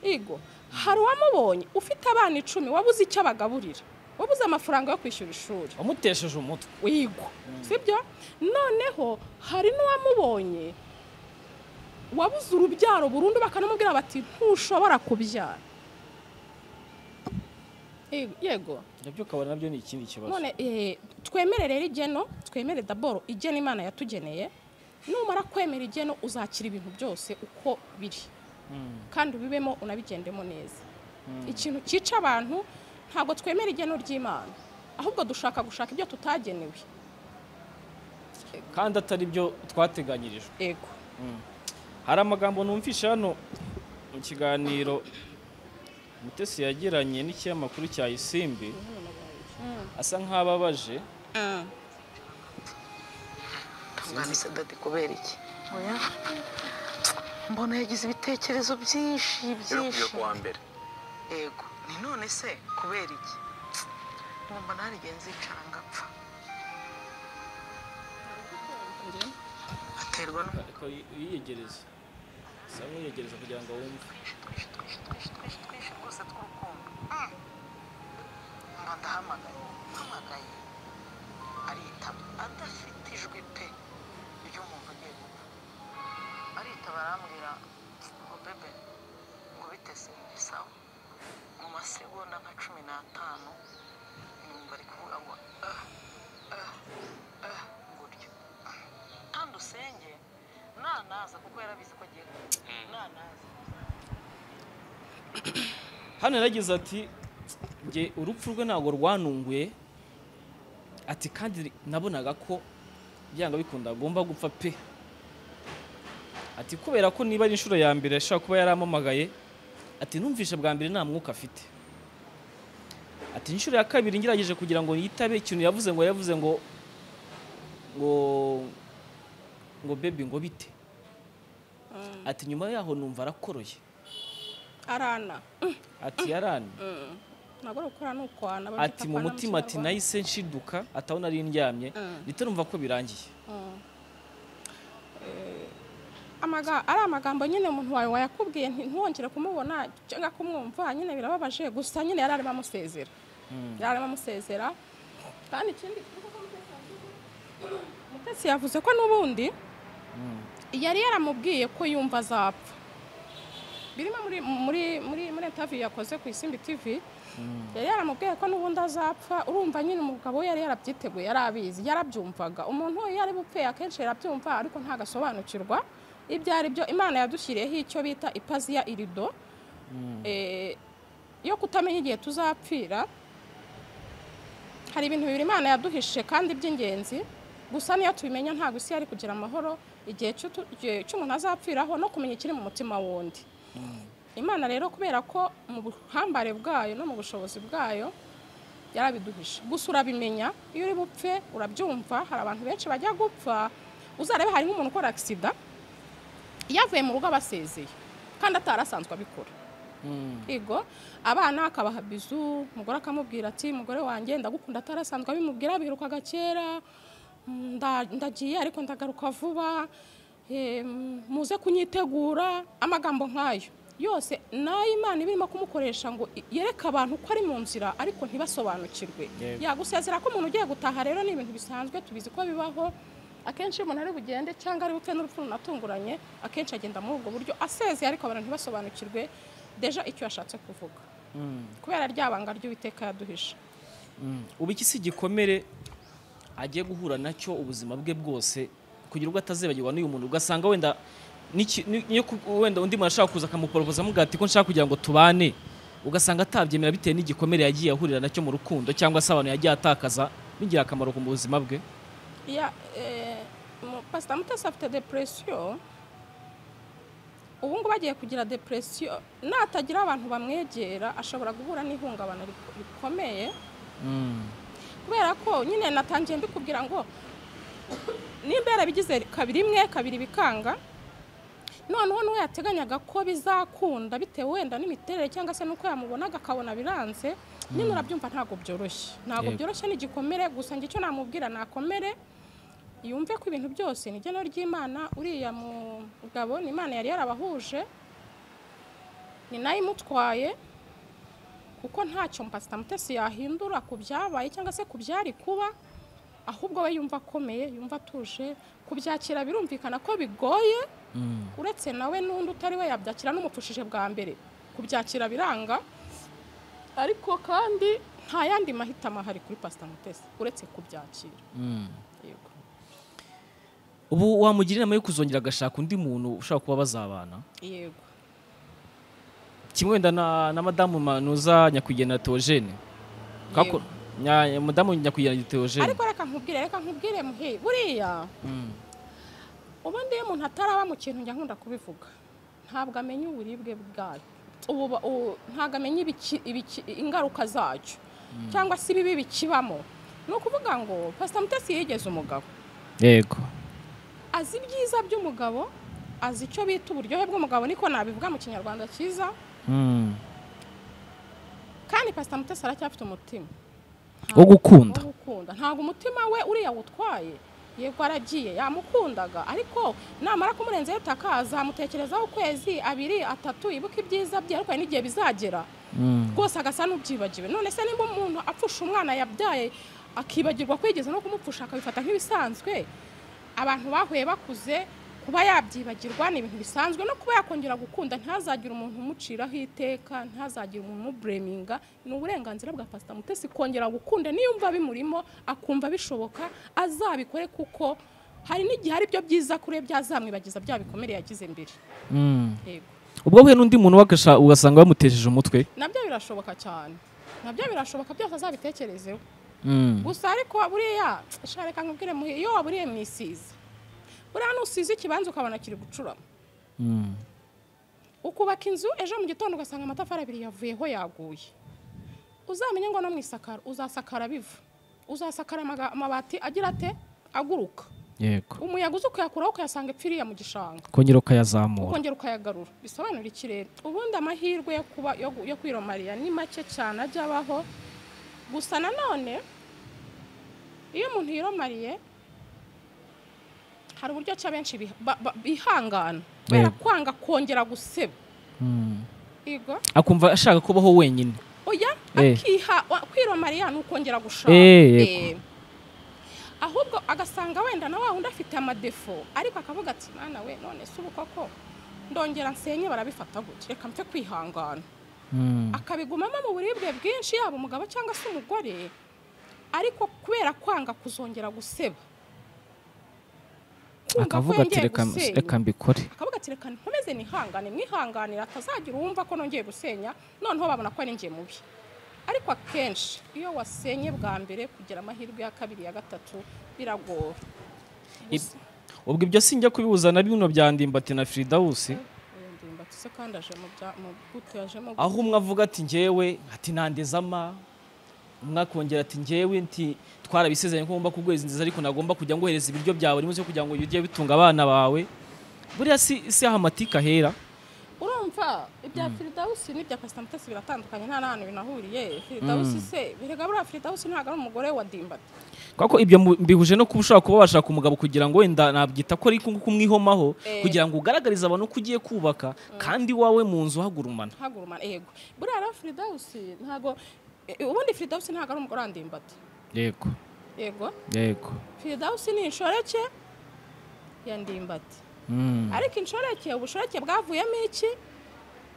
yego hari uwamubonye ufite abana icumi wabuze icyo abagaburira wabuze amafaranga yo kwishyura ishuri wamutesheje umutwe wigo sibyo noneho hari n'uwamubonye wabuze urubyaro burundu bakanamubwira bati ntushobora kubyara Yego- yego nabyo ukabona nabyo ni ikindi kibazo none eh, twemere rero igeno twemere daboro igena imana yatugeneye numara kwemera igeno uzakira ibintu byose uko biri kandi ubibemo unabigendemo neza ikintu cyica abantu ntabwo twemera igeno ry'imana ahubwo dushaka gushaka ibyo tutagenewe kandi atari byo twateganyirijwe ego hari amagambo numvisha hano mu kiganiro mutesi yagiranye n'ikinyamakuru cya isimbi asa nk'ababaje Mwana Sadati kubera iki mbona yagize ibitekerezo byinshi yo byinshi kuwa mbere yego ni none se kubera iki numva narigenzi icanga apfa aterwa no ariko uyiyegereza usaba uyiyegereza kugira ngo wumve twinshi twinshi twinshi twinshi twinshi rwose tw'urukundo mba ndahamagaye mpamagaye aritaba adafite ijwi pe ibyo umuntu agiye gupfa aritaba arambwira ngo bebe ngo biteze sawa mu masegonda nka cumi n'atanu numva ari kuvuga ngo ah ah ah gutyo kandi usenge nanaza kuko yarabizi ko agiye gupfa nanaza hano yaragize ati nge urupfu rwe ntabwo rwanunguye ati kandi nabonaga ko byanga bikunda agomba gupfa pe ati kubera ko niba ari inshuro ya mbere ashobora kuba yaramamagaye ati numvishe bwa mbere nta mwuka afite ati inshuro ya kabiri ngerageje kugira ngo yitabe ikintu yavuze ngo yavuze ngo ngo ngo bebi ngo bite ati nyuma yaho numva arakoroye arana ati yarani ntabwo ari ukora ni ukwana bamwita ati mu kwana mutima ati Kinyarwanda. nahise nshiduka atabona ari ndyamye Mm. ndetse numva ko birangiye Amaga- ari amagambo nyine umuntu wawe wayakubwiye nti- ntiwongere kumubona cyangwa kumwumva nyine birababaje gusa nyine yari arimo amusezera yari arimo amusezera kandi ikindi Mutesi yavuze ko n'ubundi yari yaramubwiye ko yumva azapfa birimo muri muri muri muri interview yakoze ku isimbi tv yari yaramubwiye ko n'ubundi azapfa urumva nyine umugabo we yari yarabyiteguye yari abizi yarabyumvaga umuntu iyo ari bupfe akenshi yarabyumva ariko ntagasobanukirwa ibyo ari byo imana yadushyiriyeho icyo bita ipazi ya irido eh, yo kutamenya igihe tuzapfira hari ibintu bibiri imana yaduhishije kandi by'ingenzi gusa niyo tubimenya ntabwo isi yari kugira amahoro igihe cy'utu- igihe cy'umuntu azapfiraho no kumenya ikiri mu mutima wundi imana rero kubera ko mu buhambare bwayo no mu bushobozi bwayo yarabiduhishe gusa urabimenya iyo uri bupfe urabyumva hari abantu benshi bajya gupfa uzarebe hari nk'umuntu ukora agisida yavuye mu rugo abasezeye kandi atarasanzwe abikora Yego abana akabaha bizu umugore akamubwira ati mugore wanjye ndagukunda atarasanzwe abimubwira birukaga kera mm, nda- ndagiye ariko ndagaruka vuba eh, mm, muze kunyitegura amagambo nk'ayo yose nayo imana iba irimo kumukoresha ngo i- yereke abantu ko ari mu nzira ariko ntibasobanukirwe Yego. yagusezera ko umuntu ugiye gutaha rero ni ibintu bisanzwe tubizi ko bibaho akenshi iyo umuntu ari bugende cyangwa ari bupfe n'urupfu runatunguranye akenshi agenda muri ubwo buryo asezeye ariko abantu ntibasobanukirwe deja icyo yashatse kuvuga kubera rya banga ry'uwiteka yaduhishe ubu iki si igikomere agiye guhura nacyo ubuzima bwe bwose kugira ubwo atazibagirwa n'uyu muntu ugasanga wenda n'iki- ni- niyo ku- wenda undi muntu ashaka kuza akamuporopoza amuga ati ko nshaka kugira ngo tubane ugasanga atabyemera bitewe n'igikomere yagiye ahurira nacyo mu rukundo cyangwa se abantu yagiye atakaza bigira akamaro ku buzima bwe Ya, eh, mu- pasita mutesi afite depresiyo ubu ngubu agiye kugira depresiyo natagira abantu bamwegera ashobora guhura n'ihungabana rik- rikomeye kubera ko nyine natangiye mbikubwira ngo nimba yarabigize kabiri imwe kabiri bikanga noneho n'uwo yateganyaga ko bizakunda bitewe wenda n'imiterere cyangwa se n'uko yamubonaga akabona biranze nyine urabyumva ntabwo byoroshye ntabwo Yego. byoroshye n'igikomere gusa njye icyo namubwira nakomere yumve ko ibintu byose ni igeno ry'imana uriya mugabo ni imana yari yarabahuje ni nayo imutwaye kuko ntacyo pasita mutesi yahindura ku byabaye cyangwa se ku byari kuba ahubwo we yumva akomeye yumva atuje kubyakira birumvikana ko bigoye uretse nawe n'undi utari we yabyakira n'umupfushije bwa mbere kubyakira biranga ariko kandi nta yandi mahitamo ahari kuri pasita mutesi uretse kubyakira yego ubu wamugira inama yo kuzongera agashaka undi muntu ushobora kuba bazabana yego kimwe wenda na, na madamu manuza nyakwigendera teogene kako nya- madamu nyakwigendera teogene ariko reka nkubwire reka nkubwire muhe buriya ubundi iyo umuntu ataraba mu kintu njya nkunda kubivuga ntabwo amenya uburibwe bwayo Ubu- u- ntabwo amenya ibiki- ibiki- ingaruka zacyo cyangwa se ibibi bikibamo ni ukuvuga ngo pasita mutesi yigeze umugabo yego azi ibyiza by'umugabo azi icyo bita uburyohe bw'umugabo niko nabivuga mu kinyarwanda cyiza Mm. kandi pasita mutesi aracyafite umutima Wo gukunda. Wo gukunda ntabwo umutima we uriya wutwaye yego aragiye yamukundaga ariko namara kumurenzeho itaka azamutekerezaho ukwezi abiri atatu ibuka ibyiza bye ariko hari n'igihe bizagera Mm. rwose agasa n'ubyibagiwe none se nimba umuntu apfusha umwana yabyaye akibagirwa kwigeza no kumupfusha akabifata nk'ibisanzwe abantu bahuye bakuze kuba yabyibagirwa ni ibintu bisanzwe no kuba yakongera gukunda ntazagire umuntu umuciraho iteka ntazagire umuntu umubureminga ni uburenganzira bwa pasita mutesi kongera gukunda niyumva bimurimo akumva bishoboka azabikore kuko hari n'igihe ari byo byiza kuri we byazamwibagiza bya bikomere yagize mbere Mm. yego ubwo ahuye n'undi muntu wagasha ugasanga bamutejeje umutwe nabyo birashoboka cyane nabyo birashoboka byose azabitekerezeho Mm. gusa ariko buriya shareka nkubwire muhe iyo waburiye mu isiza buriya nusize ikibanza ukabona kiri gucurama Mm. ukubaka inzu ejo mu gitondo ugasanga amatafari abiri yavuyeho yaguye uzamenye ngo no mu isakara uzasakara biva uzasakara amaga- amabati agira ate aguruka yego umuyaga uza ukayakuraho ukayasanga ipfiriya mu gishanga kongera ukayazamura ukongera ukayagarura bisobanura ikirere ubundi amahirwe yo kuba yo gu- yo kwiromariya ni make cyane ajya abaho gusa nanone iyo umuntu yiromariye hari uburyo cya benshi biha- ba- ba- bihangana kubera Yego. kwanga kongera guseba Mm. Yego. akumva ashaka kubaho wenyine oya Eh. akiha wa- kwiromariya ni ukongera gushaka Eh, yego. Eh. ahubwo agasanga wenda na wa wundi afite amadefo ariko akavuga ati mwana we none se ubu koko ndongera nsenye barabifata gutya reka mfe kwihangana Mm. akabigumamo mu buribwe bwinshi yaba umugabo cyangwa se umugore ariko kubera kwanga kuzongera guseba Kumva ko akavuga ati yongeye "Reka- gusenya." reka mbikore akavuga ati reka nkomeze nihangane mwihanganire atazagira uwumva ko nongeye gusenya noneho babona ko ninjiye mubi ariko akenshi iyo wasenye bwa mbere kugira amahirwe ya kabiri ya gatatu biragora Gusa- ubwo ibyo sinjya kubihuza na bino bya ndimbati na firidawusi Uyu ndimbatse se kandi aje mu bya- mu gute yajemo aho umwe avuga ati ngewe ati nandezama umwe akongera ati ngewe nti twarabisezeranye ko ngomba kuguhereza inziza ariko nagomba kujya ngohereza ibiryo byawe rimwe cyo kugira ngo ujye bitunga abana bawe buriya si si aho amatika ahera urumva ibya firidawusi n'ibya pasita mutesi biratandukanye nta n'ahantu binahuriye firidawusi se birega buriya firidawusi ntabwo ari umugore wa dimbata kuko ibyo mu- mbihuje no kuba ushobora kuba washaka umugabo kugira ngo wenda nabyita ko ariko kumwihomaho Eh. kugira ngo ugaragarize abantu ko ugiye kubaka kandi iwawe mu nzu hagurumana ntagurumana yego buriya rero firidawusi ntabwo e- ubundi firidawusi ntabwo ari umugore wa dimbata yego yego yego firidawusi ni inshoreke ya ndimbati Mm. ariko inshoreke ubushoreke bwavuyemo iki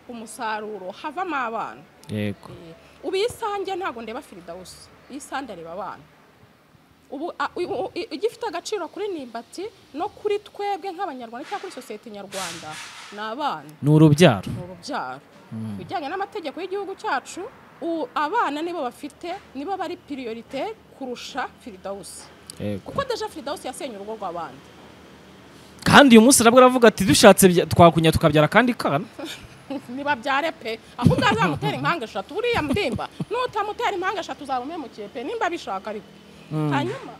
umusaruro havamo abana yego Eh, ubu iyi sange ntabwo ndeba firidawusi iyi sange areba abana ubu a- u- u- i- igifite agaciro kuri nimbati no kuri twebwe nk'abanyarwanda cyangwa kuri sosiyete nyarwanda ni abana ni urubyaro ni urubyaro ku bijyanye n'amategeko y'igihugu cyacu u- abana nibo bafite nibo bari piriyorite kurusha firidawusi yego kuko deja firidawusi yasenye urugo rw'abandi kandi uyu munsi nabwo aravuga ati dushatse bya- twakunya tukabyara kandi kana ntibabyare pe ahubwo azamutera impanga eshatu buriya mdimba nutamutera impanga eshatu uzaba umemukiye pe nimba bishaka ariko hanyuma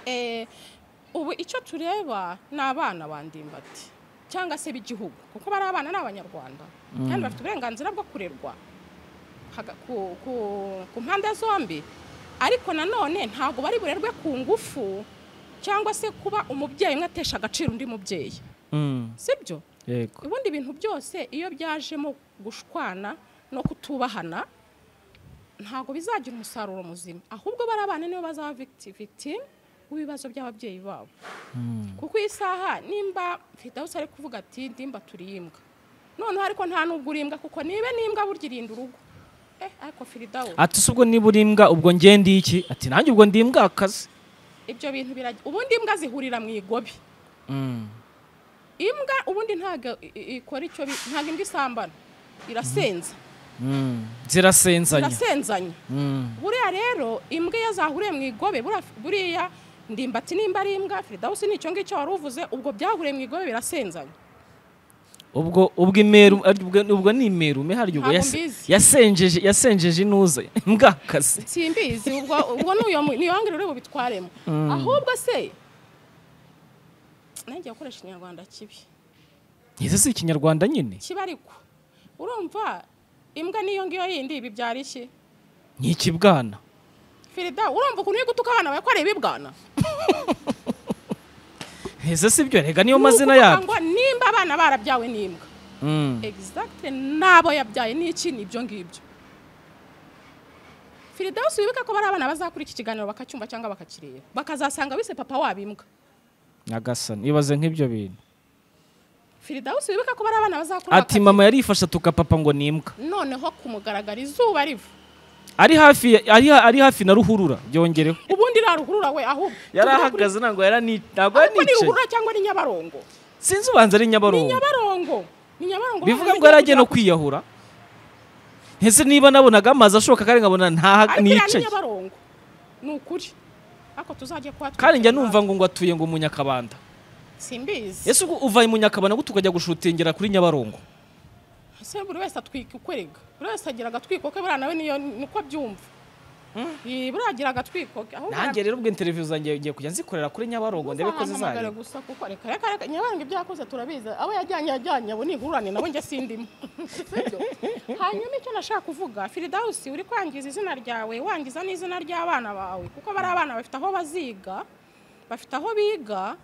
eh, ubu icyo tureba ni abana ba ndimbati cyangwa se b'igihugu kuko bari abana ni abanyarwanda kandi bafite uburenganzira bwo kurerwa haga- ku- ku- ku mpande zombi ariko nanone ntabwo bari burerwe ku ngufu cyangwa se kuba umubyeyi umwe atesha agaciro undi mubyeyi Mm, sibyo yego ubundi ibintu byose iyo byajemo gushwana no kutubahana ntabwo bizagira umusaruro muzima ahubwo bari abana nibo bazaba victi- victim w'ibibazo by'ababyeyi babo kuko iyi saha nimba fidawusi ari kuvuga ati ndimba turiy'imbwa noneho ariko nta n'ubwo uri imbwa kuko nibe n'imbwa burya irinda urugo eh ariko firidawusi ati se ubwo niba uri imbwa ubwo nge ndi iki ati nanjye ubwo ndi imbwa akazi ibyo bintu birajya ubundi imbwa zihurira mu igobi Mm, imbwa ubundi ntabwo i- i- ikora icyo bi- ntabwo imbwa isambana irasenza mm, zirasenzanya irasenzanya Mm, buriya rero imbwa iyo zahuriye mu igobe buriya- buriya ndimbati nimba ari imbwa firidawusi nicyo ngicyo wari uvuze ubwo byahuriye mu igobe birasenzanya ubwo ubwo imeru ari- ubwo ubwo ni imeru me harya ubwo Ntabwo yase- mbizi. yasenjeje yasenjeje inuze imbwa akazi simbizi ubwo ubwo ni uyo mu- ni wangira uri bubitwaremo ahubwo se nanjye gukoresha ikinyarwanda kibi ese si ikinyarwanda nyine kiba ariko urumva imbwa n'iyo ngiyo yindi bibyara iki ni ikibwana firida urumva ukuntu uri gutuka abana bawe ko ari ibibwana ese si byo rega niyo mazina Ni yabyo ukuvuga ngo nimba abana barabyawe n'imbwa Mm. exacte n'abo yabyaye n'iki ni ibyo ngibyo firida wese wibuke ko bari abana bazakura iki kiganiro bakacyumva cyangwa bakakireba bakazasanga wise papa wabo imbwa nyagasani ibaze nk'ibyo bintu firida wese wibuke ko bari abana bazakura ati mama yarifashe atuka papa ngo ni imbwa bakakireba. noneho kumugaragara izuba riva ari hafi ya- ari ha- ari hafi na ruhurura byongereho ubundi raruhurura we ahubwo yari Tuvuge kuri- ahagaze ntabwo yarani- ntabwo ariko ni yaranicaye ruhurura cyangwa ni nyabarongo sinzi ubanza ari ni nyabarongo nyabarongo ni nyabarongo bivuga bamaze ngo yari agiye no kugera- kwiyahura ese niba nabonaga amazi ashoka kandi nkabona ntaha ariko iriya ni nicaye nyabarongo ni ukuri ariko tuzajya kuba kandi njya numva ngo ngo atuye ngo mu nyakabanda simbizi ese ubwo uva mu nyakabanda ngo tukajya gushutingera kuri nyabarongo ese buri wese atwika ukwerega buri wese agira agatwiko ke buriya nawe niyo niko abyumva Iyi, buriya agira agatwiko ke ahubwo nanjye rero ubwo interview zanjye ngiye kujya nzikorera kuri nyabarongo ndebe ko uzahamagare zizajya gusa kuko reka reka reka nyabarongo ibyo yakoze turabizi abo yajyanye yajyanye abo ni ingurane nabo njye sindimo Sibyo? hanyuma icyo nashaka kuvuga firidawusi uri kwangiza izina ryawe wangiza n'izina ry'abana bawe kuko bari abana bafite aho baziga bafite aho biga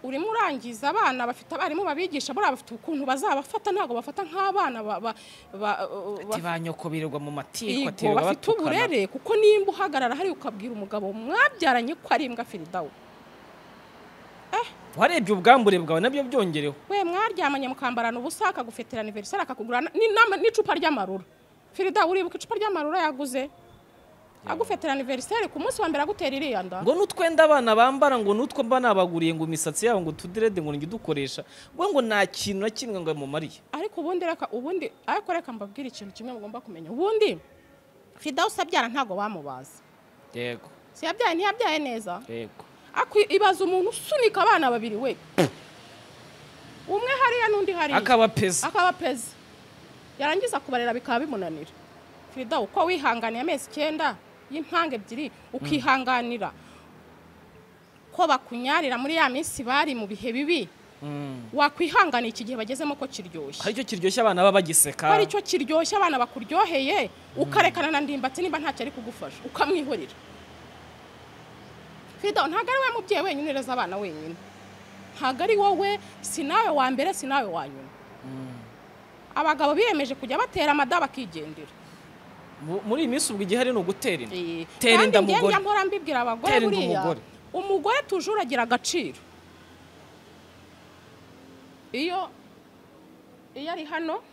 urimo urangiza abana bafite abarimu babigisha buriya bafite ukuntu bazabafata ntabwo bafata nk'abana ba- ba- ba- ba- ba nyoko birirwa mu matiko Yego, bafite uburere kuko nimba uhagarara hari ukabwira umugabo mwabyaranye ko ari imbwa firidawu warebye ubwambure bwawe nabyo byongereho we mwaryamanye mukambara ubusa akagufitira aniverisari akakugura na- ni- n'ama- n'icupa ry'amarura firidawu uribuka icupa ry'amarura yaguze agufitira aniverisari ku munsi wa mbere agutera iriya nda ngo n'utwenda abana bambara ngo n'utwo mba nabaguriye ngo imisatsi yabo ngo tudirede ngo njye udukoresha ngo ngo nta kintu na kimwe ngo mumariye ariko ubundi reka ubundi ariko reka mbabwire ikintu kimwe mugomba kumenya ubundi firidawu abyara ntabwo bamubaza yego si yabyaye ntiyabyaye neza yego Akwi- ibaza umuntu usunika abana babiri we umwe hariya n'undi hariya akabapeza akaba pezi yarangiza kubarera bikaba bimunanira firida uko wihanganiye amezi icyenda y'impanga ebyiri ukihanganira ko bakunyarira muri ya minsi bari mu bihe bibi wakwihanganira iki gihe bagezemo ko kiryoshye hari icyo kiryoshya abana baba bagiseka ko ari cyo kiryoshye abana bakuryoheye ukarekana na ndimbatsi niba ntacyo ari kugufasha ukamwihorera firida ntabwo ari we mubyeyi wenyine ureza abana wenyine ntabwo ari wowe si nawe wa mbere si nawe wa nyuma abagabo biyemeje kujya batera amada bakigendera Mu- muri iyi minsi ubwo igihari ni ugutera inda Eh, tera kandi inda njye mugore njya mpora mbibwira abagore Tera inda buriya umugore. umugore tujuru agira agaciro iyo iyo ari hano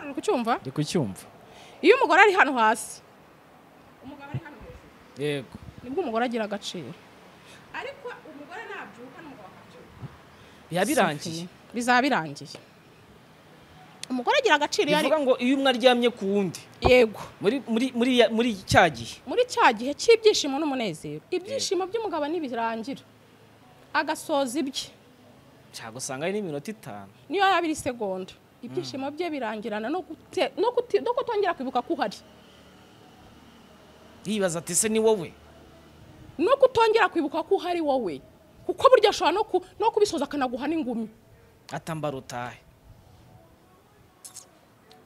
uri kucyumva ndi kucyumva iyo umugore ari hano hasi umugabo ari hano hejuru yego nibwo umugore agira agaciro ariko umugore nabyuka n'umugabo akabyuka biba birangiye bizaba birangiye umugore agira agaciro iyo ari bivuga ngo iyo umwe aryamye ku wundi yego muri muri muri ya- muri cya gihe muri cya gihe cy'ibyishimo n'umunezero ibyishimo by'umugabo ntibirangira agasoza ibye cyagusanga ari n'iminota itanu niyo yaba iri segonda ibyishimo bye birangirana no gute- no guti- no kutongera kwibuka ko uhari yibaza ati se ni wowe no kutongera kwibuka ko uhari wowe kuko burya ashobora no ku- no kubisoza akanaguha n'ingumi atambara utahe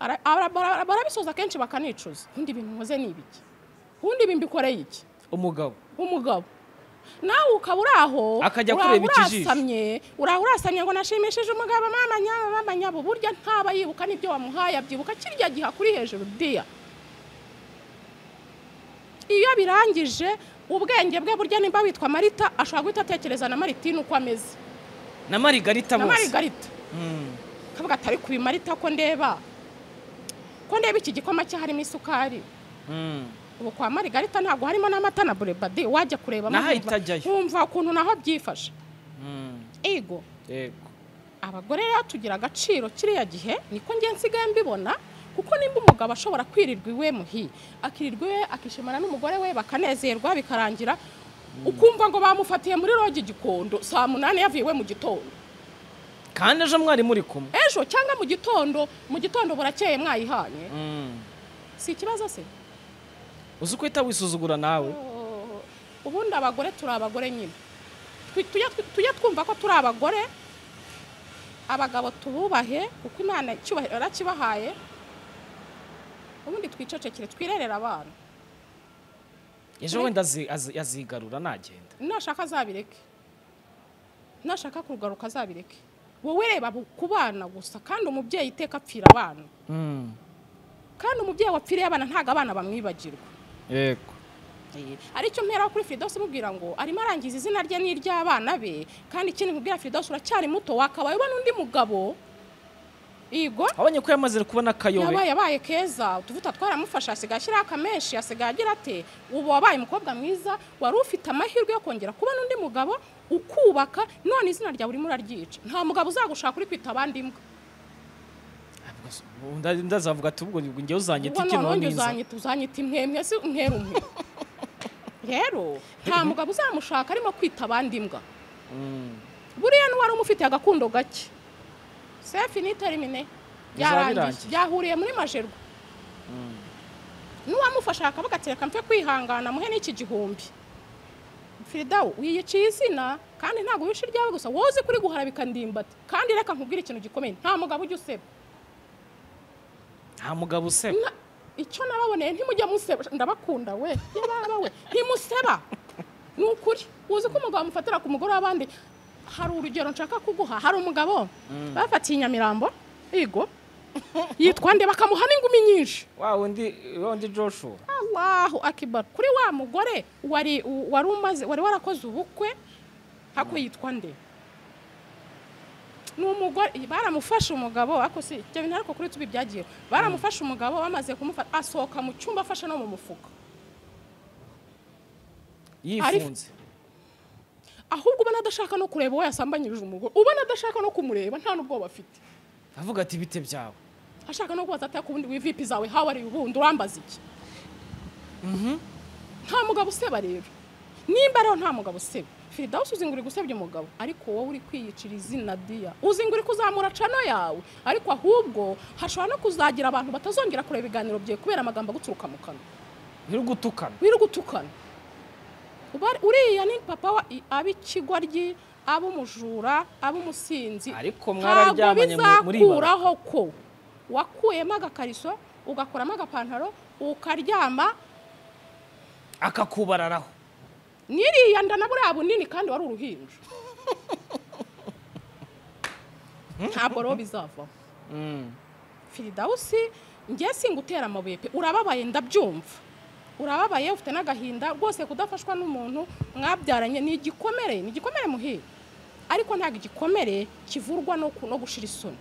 Ara- ara- bara- barabisoza kenshi bakanicuza ubundi ibintu nkoze ni ibiki ubundi ibi mbikoreye iki umugabo umugabo nawe ukaba uri aho Akajya uraho kureba ikijisho. urasamye uraho urasamye ngo nashimishije umugabo mama nyaba mama nyabo burya ntaba yibuka n'ibyo wamuhaye abyibuka kirya gihe akuri hejuru diya iyo birangije ubwenge bwe burya nimba witwa marita ashobora guhita atekereza na maritine uko ameze na marigarita na bose marigarita kavuga atari kubi marita ko ndeba ko ndeba iki gikoma cye harimo isukari ubu kwa marigarita ntabwo harimo n'amata na burebadi wajya kureba Naho itajyayo. nkumva ukuntu naho byifashe ego yego abagore rero tugira agaciro kiriya gihe niko njye nsigaye mbibona kuko nimba umugabo ashobora kwirirwa iwe muhi akirirwa iwe akishimana n'umugore we bakanezerwa bikarangira ukumva ngo bamufatiye muri rogi gikondo saa munani yavuye iwe mu gitondo kandi ejo mwarimu uri kumwe ejo cyangwa mu gitondo mu gitondo burakeye mwayihanye si ikibazo se uzi uko uhita wisuzugura nawe Oh, ubundi abagore turi abagore nyine Twi- tujya twi- tujya twumva ko turi abagore abagabo tububahe kuko imana icyubahiro yarakibahaye ubundi twicecekere twirerere abana ejo wenda azi- azi- azigarura nagenda nashaka azabireke nashaka kugaruka azabireke wowe reba bu- ku bana gusa kandi umubyeyi iteka apfira abana kandi umubyeyi wapfiriye abana ntabwo abana bamwibagirwa yego aricyo mpera kuri Firidose mubwira ngo arimo arangiza izina rye n'iry'abana be kandi ikindi nkubwira Firidose uracyari muto wakabaye ubona undi mugabo yego abonye ko yamaze kubona akayobe yabaye abaye keza utuvuta twaramufasha asigaye ashyiraho akameshi asigaye agira ate ubu wabaye umukobwa mwiza wari ufite amahirwe yo kongera kubona undi mugabo ukubaka none izina ryawe urimo uraryica nta mugabo uzagushaka uri kwita abandi imbwa Nda- ndazavuga ati ubwo njyewe uzanyita ubwo iki none noneza uzanyita uzanyita imwemwe si umwera umwe rero nta mugabo uzamushaka arimo kwita abandi imbwa buriya n'uwari umufitiye agakundo gake sefi niterimine birangiye. byarangiye byahuriye muri majerwa n'uwamufasha akavuga ati reka mfe kwihangana muhe n'iki gihumbi firidawu wiyiciye izina kandi ntabwo wishe iryawe gusa woze kuri guharabika ndimbati kandi reka nkubwire ikintu gikomeye nta mugabo ujya useba nta mugabo useba Na- icyo nababoneye ntimujya museba ndabakunda we yababa we ntimuseba ni ukuri uzi ko umugabo amufatira ku mugore w'abandi hari urugero nshaka kuguha hari umugabo bafatiye i nyamirambo yego yitwa nde bakamuha n'ingumi nyinshi wa wundi wa wundi joshua Allahu akibar kuri wa mugore wari u- wari umaze wari warakoze ubukwe hako yitwa nde ni umugore baramufashe umugabo ariko si ibyo bintu ariko kuri tubi byagiye baramufashe umugabo bamaze kumufata asohoka mu cyumba afashe no mu mufuka yifunze ahubwo ubona adashaka no kureba uwo yasambanyirije umugore ubona adashaka no kumureba nta n'ubwoba afite avuga ati bite byawe ashaka no kubaza ataka ubundi wivipi zawe how are you ubundi urambaza iki nta mugabo useba rero nimba rero nta mugabo useba firidawusi uzi ngo uri gusebya umugabo ariko wowe uri kwiyicira izina diya uzi ngo uri kuzamura cano yawe ariko ahubwo hashobora no kuzagira abantu batazongera kureba ibiganiro byawe kubera amagambo aguturuka mu kanwa ntirugutukana wirugutukana Uba- uriya ni papa wa ab'ikigoryi ab'umujura ab'umusinzi ariko ntabwo mwararyamanye mu- muri ibara bizakuraho ko wakuyemo agakariso ugakuramo agapantaro ukaryama akakubararaho n'iriya nda na buriya bunini kandi wari uruhinja ntabwo rero bizavaho firidawusi njye singutera amabuye pe urababaye ndabyumva urababaye ufite n'agahinda rwose kudafashwa n'umuntu mwabyaranye ni igikomere ni igikomere muhire ariko ntabwo igikomere kivurwa no ku- no gushira isoni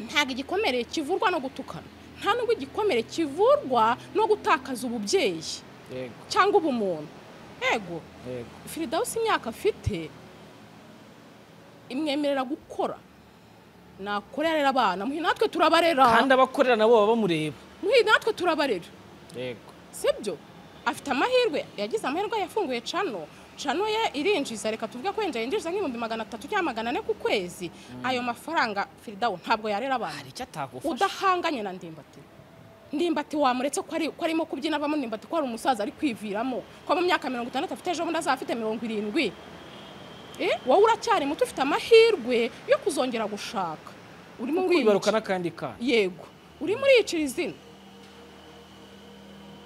ntabwo igikomere kivurwa no gutukana nta nubwo igikomere kivurwa no gutakaza ububyeyi yego cyangwa ubumuntu yego yego firidawusi imyaka afite imwemerera gukora nakorera rero abana muhi natwe turabarera kandi abakorera nabo baba bamureba muhi natwe turabarera yego sibyo afite amahirwe yagize amahirwe yafunguye cano cano ye irinjiza reka tuvuge ko yinjiza yinjiza nk'ibihumbi magana atatu cyangwa magana ane ku kwezi ayo mafaranga firidawu ntabwo yarera abana hari icyo atakufasha udahanganye na ndimbati ndimbati wamuretse ko ari- ko arimo kubyina avamo ndimbati ko ari umusaza ari kwiviramo ko mu myaka mirongo itandatu afite ejo bundi azaba afite mirongo irindwi Eh, wowe uracyari muto ufite amahirwe yo kuzongera gushaka urimo kwibaruka uriyica- n'akandi kana yego urimo uriyicira izina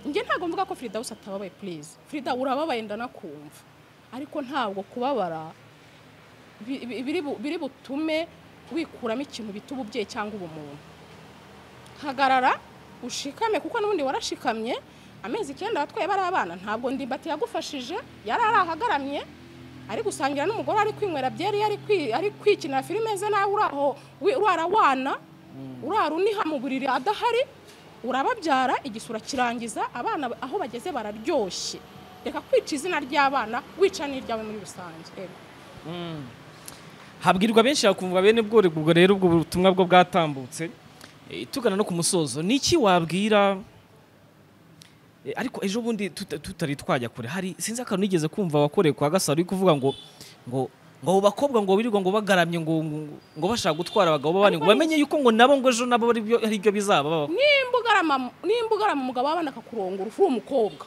njye ntabwo mvuga ko Frida wese atababaye purize Frida urababaye ndanakumva ariko ntabwo kubabara bi- bi- biri bu- biri butume wikuramo ikintu bita ububyeyi cyangwa ubumuntu hagarara ushikame kuko n'ubundi warashikamye amezi icyenda watwaye bari abana ntabwo ndimbati yagufashije yari ari ahagaramye ari gusangira n'umugore ari kwinywera byeri yari kwi- ari kwikinira filime ze nawe uri aho wi- urara wana urara uniha mu buriri adahari urababyara igisura kirangiza abana ba- aho bageze bararyoshye reka kwica izina ry'abana wica n'iryawe muri rusange Yego. habwirwa benshi hakumva bene ubwo ubwo rero ubwo butumwa bwo bwatambutse Eh, tugana no ku musozo ni iki wabwira Eh, ariko ejo bundi tuta- tutari twajya kure hari sinzi akantu nigeze kumva wakoreye kwa gasaro uri kuvuga ngo ngo ngo abo bakobwa ngo birirwa ngo bagaramye ngo ngo- ngo bashaka gutwara abagabo b'abandi ngo bamenye yuko ngo nabo ngo ejo nabo ari byo ari byo bizaba babaho nimba ugarama nimba ugarama umugabo wabana akakurongora ufu uri umukobwa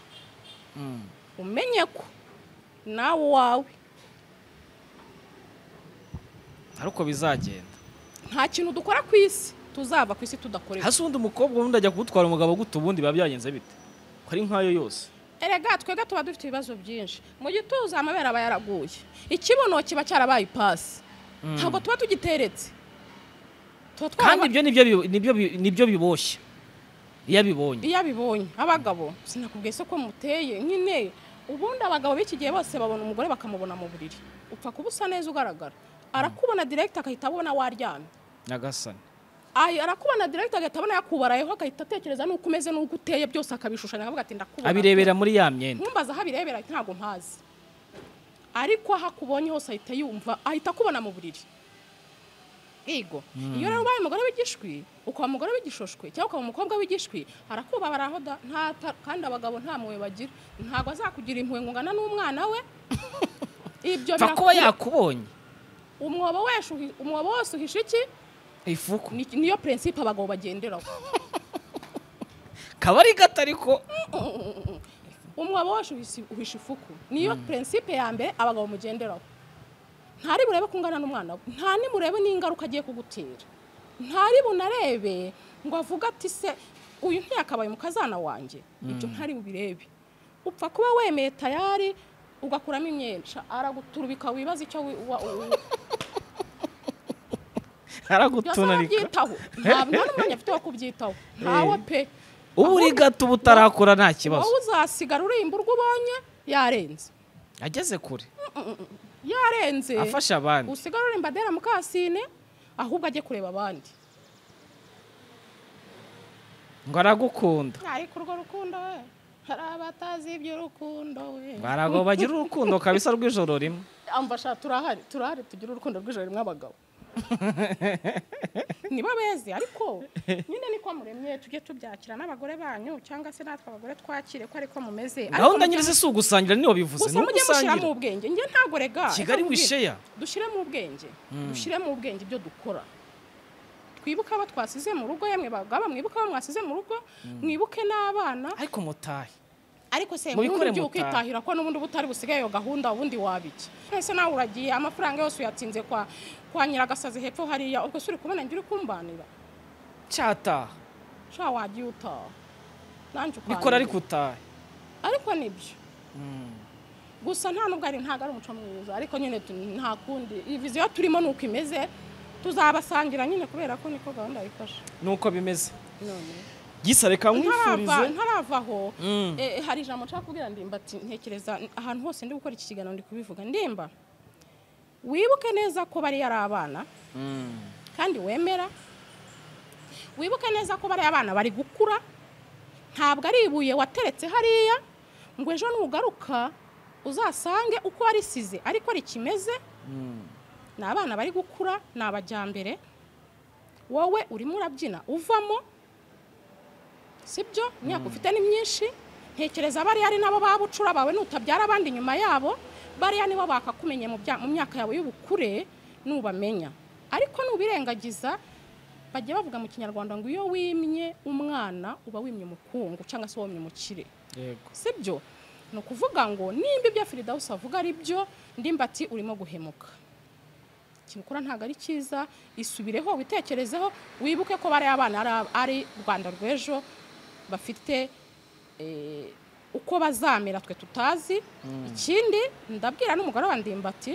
umenye ko nawe uwawe hari uko bizagenda nta kintu dukora ku isi tuzava ku isi tudakorera hasi ubundi umukobwa ubundi ajya kugutwara umugabo guta ubundi biba byagenze bite ko ari nk'ayo yose erega twebwe tuba dufite ibibazo byinshi mu gituza amabere aba yaraguye ikibuno kiba cyarabaye ipasi ntabwo tuba tugiteretse tuba kandi twaraba- ibyo nibyo bi- nibyo bi- nibyo biboshye iyo abibonye iyo abibonye abagabo sinakubwiye se ko muteye nyine ubundi abagabo b'iki gihe bose babona umugore bakamubona mu buriri upfa kuba usa neza ugaragara arakubona direkiti agahita abona waryamye nyagasani Ay, arakubona direkiti agahita abona yakubarayeho agahita atekereza n'uko umeze n'uko uteye byose akabishushanya akavuga ati ndakubona abirebera muri ya myenda nkumbaza aho abirebera ntabwo mpazi ariko aho akubonye hose ahita yumva ahita akubona mu buriri yego iyo rero ubaye umugore w'igishwi ukaba umugore w'igishoshwe cyangwa ukaba umukobwa w'igishwi arakubabara aho da nta ta- kandi abagabo nta mpuhwe bagira ntabwo azakugira impuhwe ngo ungana n'umwana we ibyo pfa kuba biraku- yakubonye umwobo wese uhi- umwobo wose uhisha iki ifuku Ni- niyo prinsipe abagabo bagenderaho kaba ari gato ariko umwobo wacu uhisi- uhisha ifuku niyo prinsipe ya mbere abagabo mugenderaho ntari burebe ko ungana n'umwana we nta nimurebe n'ingaruka agiye kugutera ntari bunarebe ngo avuge ati se uyu ntiyakabaye umukazana wanjye ibyo ntari bubirebe upfa kuba wemeye tayari ugakuramo imyenda araguturubika wibaza icyo wi- wa- wa- byose aragutunarika arabyitaho nta nta n'umwanya afite wo kubyitaho ntawe pe uba uri gato uba utarakura nta kibazo wowe uzasigara urimba urwo ubonye yarenze ageze kure yarenze afasha abandi usigare uri mbadera mukasine ahubwo ajye kureba abandi ngo aragukunda ariko urwo rukundo we hari abatazi iby'urukundo we ngo arago bagira urukundo kabisa rw'ijoro rimwe amfasha turahari turahari tugira urukundo rw'ijoro rimwe abagabo nibo beze ariko nyine niko muremye tujye tubyakira n'abagore banyu cyangwa se natwe abagore twakire ko ariko mumeze Ariko gahunda mujye- nyir'izi si ugusangira niyo bivuze gusa ni mujye mushyiramo ugusangira ubwenge njye ntabwo rega kigali reka nkubwire. wisheya dushyiremo ubwenge dushyiremo ubwenge ibyo dukora twibuke abo twasize mu rugo yemwe bagaba mwibuke abo mwasize mu rugo mwibuke n'abana ariko mutahe ariko se Mubikore ubundi ugiye mutahe. ukitahira ko n'ubundi butari busigaye iyo gahunda ubundi wabiki ese nawe uragiye amafaranga yose uyatsinze kwa kwa nyiragasazi hepfo hariya ubwo se uri kubona njye uri kumbanira cyataha sha wagiye utaha nanjye ukanira. bikora ariko utahe ariko nibyo gusa nta nubwo ari ntabwo ari umuco mwiza ariko nyine tu- nta kundi iyi viziyo turimo ni uko imeze tuzabasangira nyine kubera ko niko gahunda yifashe nuko bimeze none gisa reka ntarava nkwifurize ntarava aho Mm. eh, hari ijambo nshaka kubwira ndimba ati ntekereza ahantu hose ndi gukora iki kiganiro ndi kubivuga ndimba wibuke neza ko bariya ari abana kandi wemera wibuke neza ko bariya abana bari gukura ntabwo ari ibuye wateretse hariya ngo ejo nugaruka uzasange uko warisize ariko rikimeze ni abana bari gukura ni abajyambere wowe urimo urabyina uvamo sibyo imyaka ufite ni myinshi ntekereza bariya ari nabo ba bucura bawe nutabyara abandi nyuma yabo bariya nibo bakakumenye mu bya- mu myaka yawe y'ubukure nubamenya ariko nubirengagiza bajya bavuga mu kinyarwanda ngo iyo wimye umwana uba wimye umukungu cyangwa se wimye umukire yego sibyo ni ukuvuga ngo nimba ibyo firidawusi avuga ari byo ndimbati urimo guhemuka ikintu ukora ntabwo ari cyiza isubireho witekerezeho wibuke ko bariya abana ari- ari rwanda rw'ejo bafite eh, uko bazamera twe tutazi ikindi ndabwira n'umugore wa ndimbati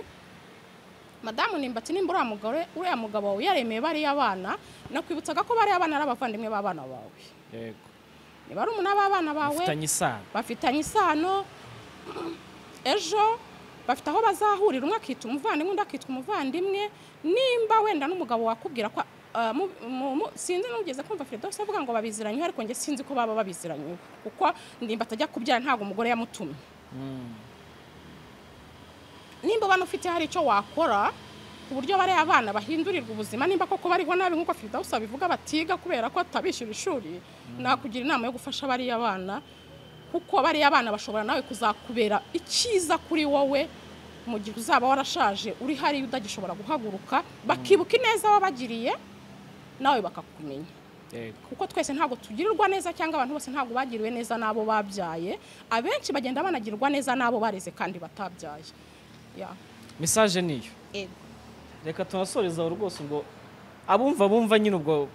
madamu ndimbati nimbura uriya mugore uriya mugabo wawe yaremeye bariya abana nakwibutsaga ko bariya abana ari abavandimwe b'abana bawe yego niba ari umunani w'abana bawe bafitanye isano bafitanye isano ejo bafite aho bazahurira umwe akitwa umuvandimwe undi akitwa umuvandimwe nimba wenda n'umugabo wakubwira ko ah, mu- mu- mu- sinzi n'ugeze kumva firidose avuga ngo babiziranywe ariko njye sinzi ko baba babiziranywe kuko ndimba atajya kubyara ntabwo umugore yamutumye nimba ubona ufite hari icyo wakora ku buryo bariya abana bahindurirwa ubuzima nimba koko bariho nabi nk'uko firidawusi babivuga batiga kubera ko atabishyura ishuri nakugira inama yo gufasha bariya bana kuko bariya abana bashobora nawe kuzakubera icyiza kuri wowe mu gihe uzaba warashaje uri hariya udagishobora guhaguruka bakibuka ineza wabagiriye nawe bakakumenya yego kuko twese ntabwo tugirirwa neza cyangwa abantu bose ntabwo bagiriwe neza n'abo babyaye abenshi bagenda banagirwa neza n'abo bareze kandi batabyaye Ya. mesaje niyo reka tunasoreza aho rwose ubwo abumva bumva nyine ubwo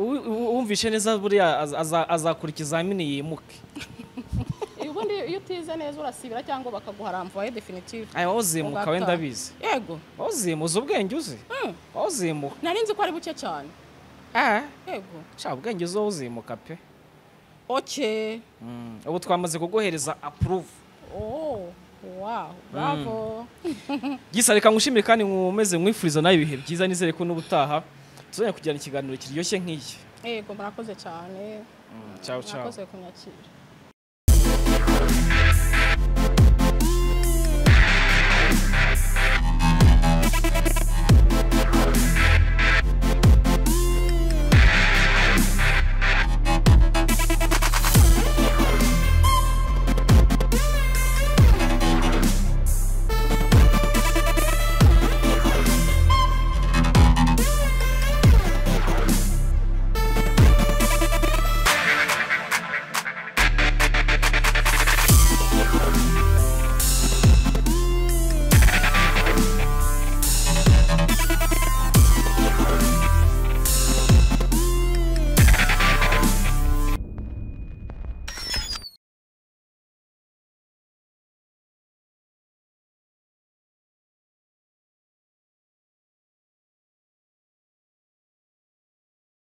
uwi- uwu- uwumvishe neza buriya az- aza- azakora ikizamini yimuke ubundi iyo utize neza urasibira cyangwa bakaguharamvaye definitive aya wazimuka wenda abizi yego wazimuza ubwenge uzi Mm. wazimuka nari nzi ko ari buke cyane eh yego sha ubwenge uzi wazimuka pe oke Mm, ubu twamaze kuguhereza approve oh wow bravo gisa reka ngushimire kandi nkumeze mwifuriza nawe ibihe byiza nizere ko n'ubutaha tuzajya kugirana ikiganiro kiryoshye nk'iki yego murakoze cyane Mm, ciao ciao murakoze kunyakira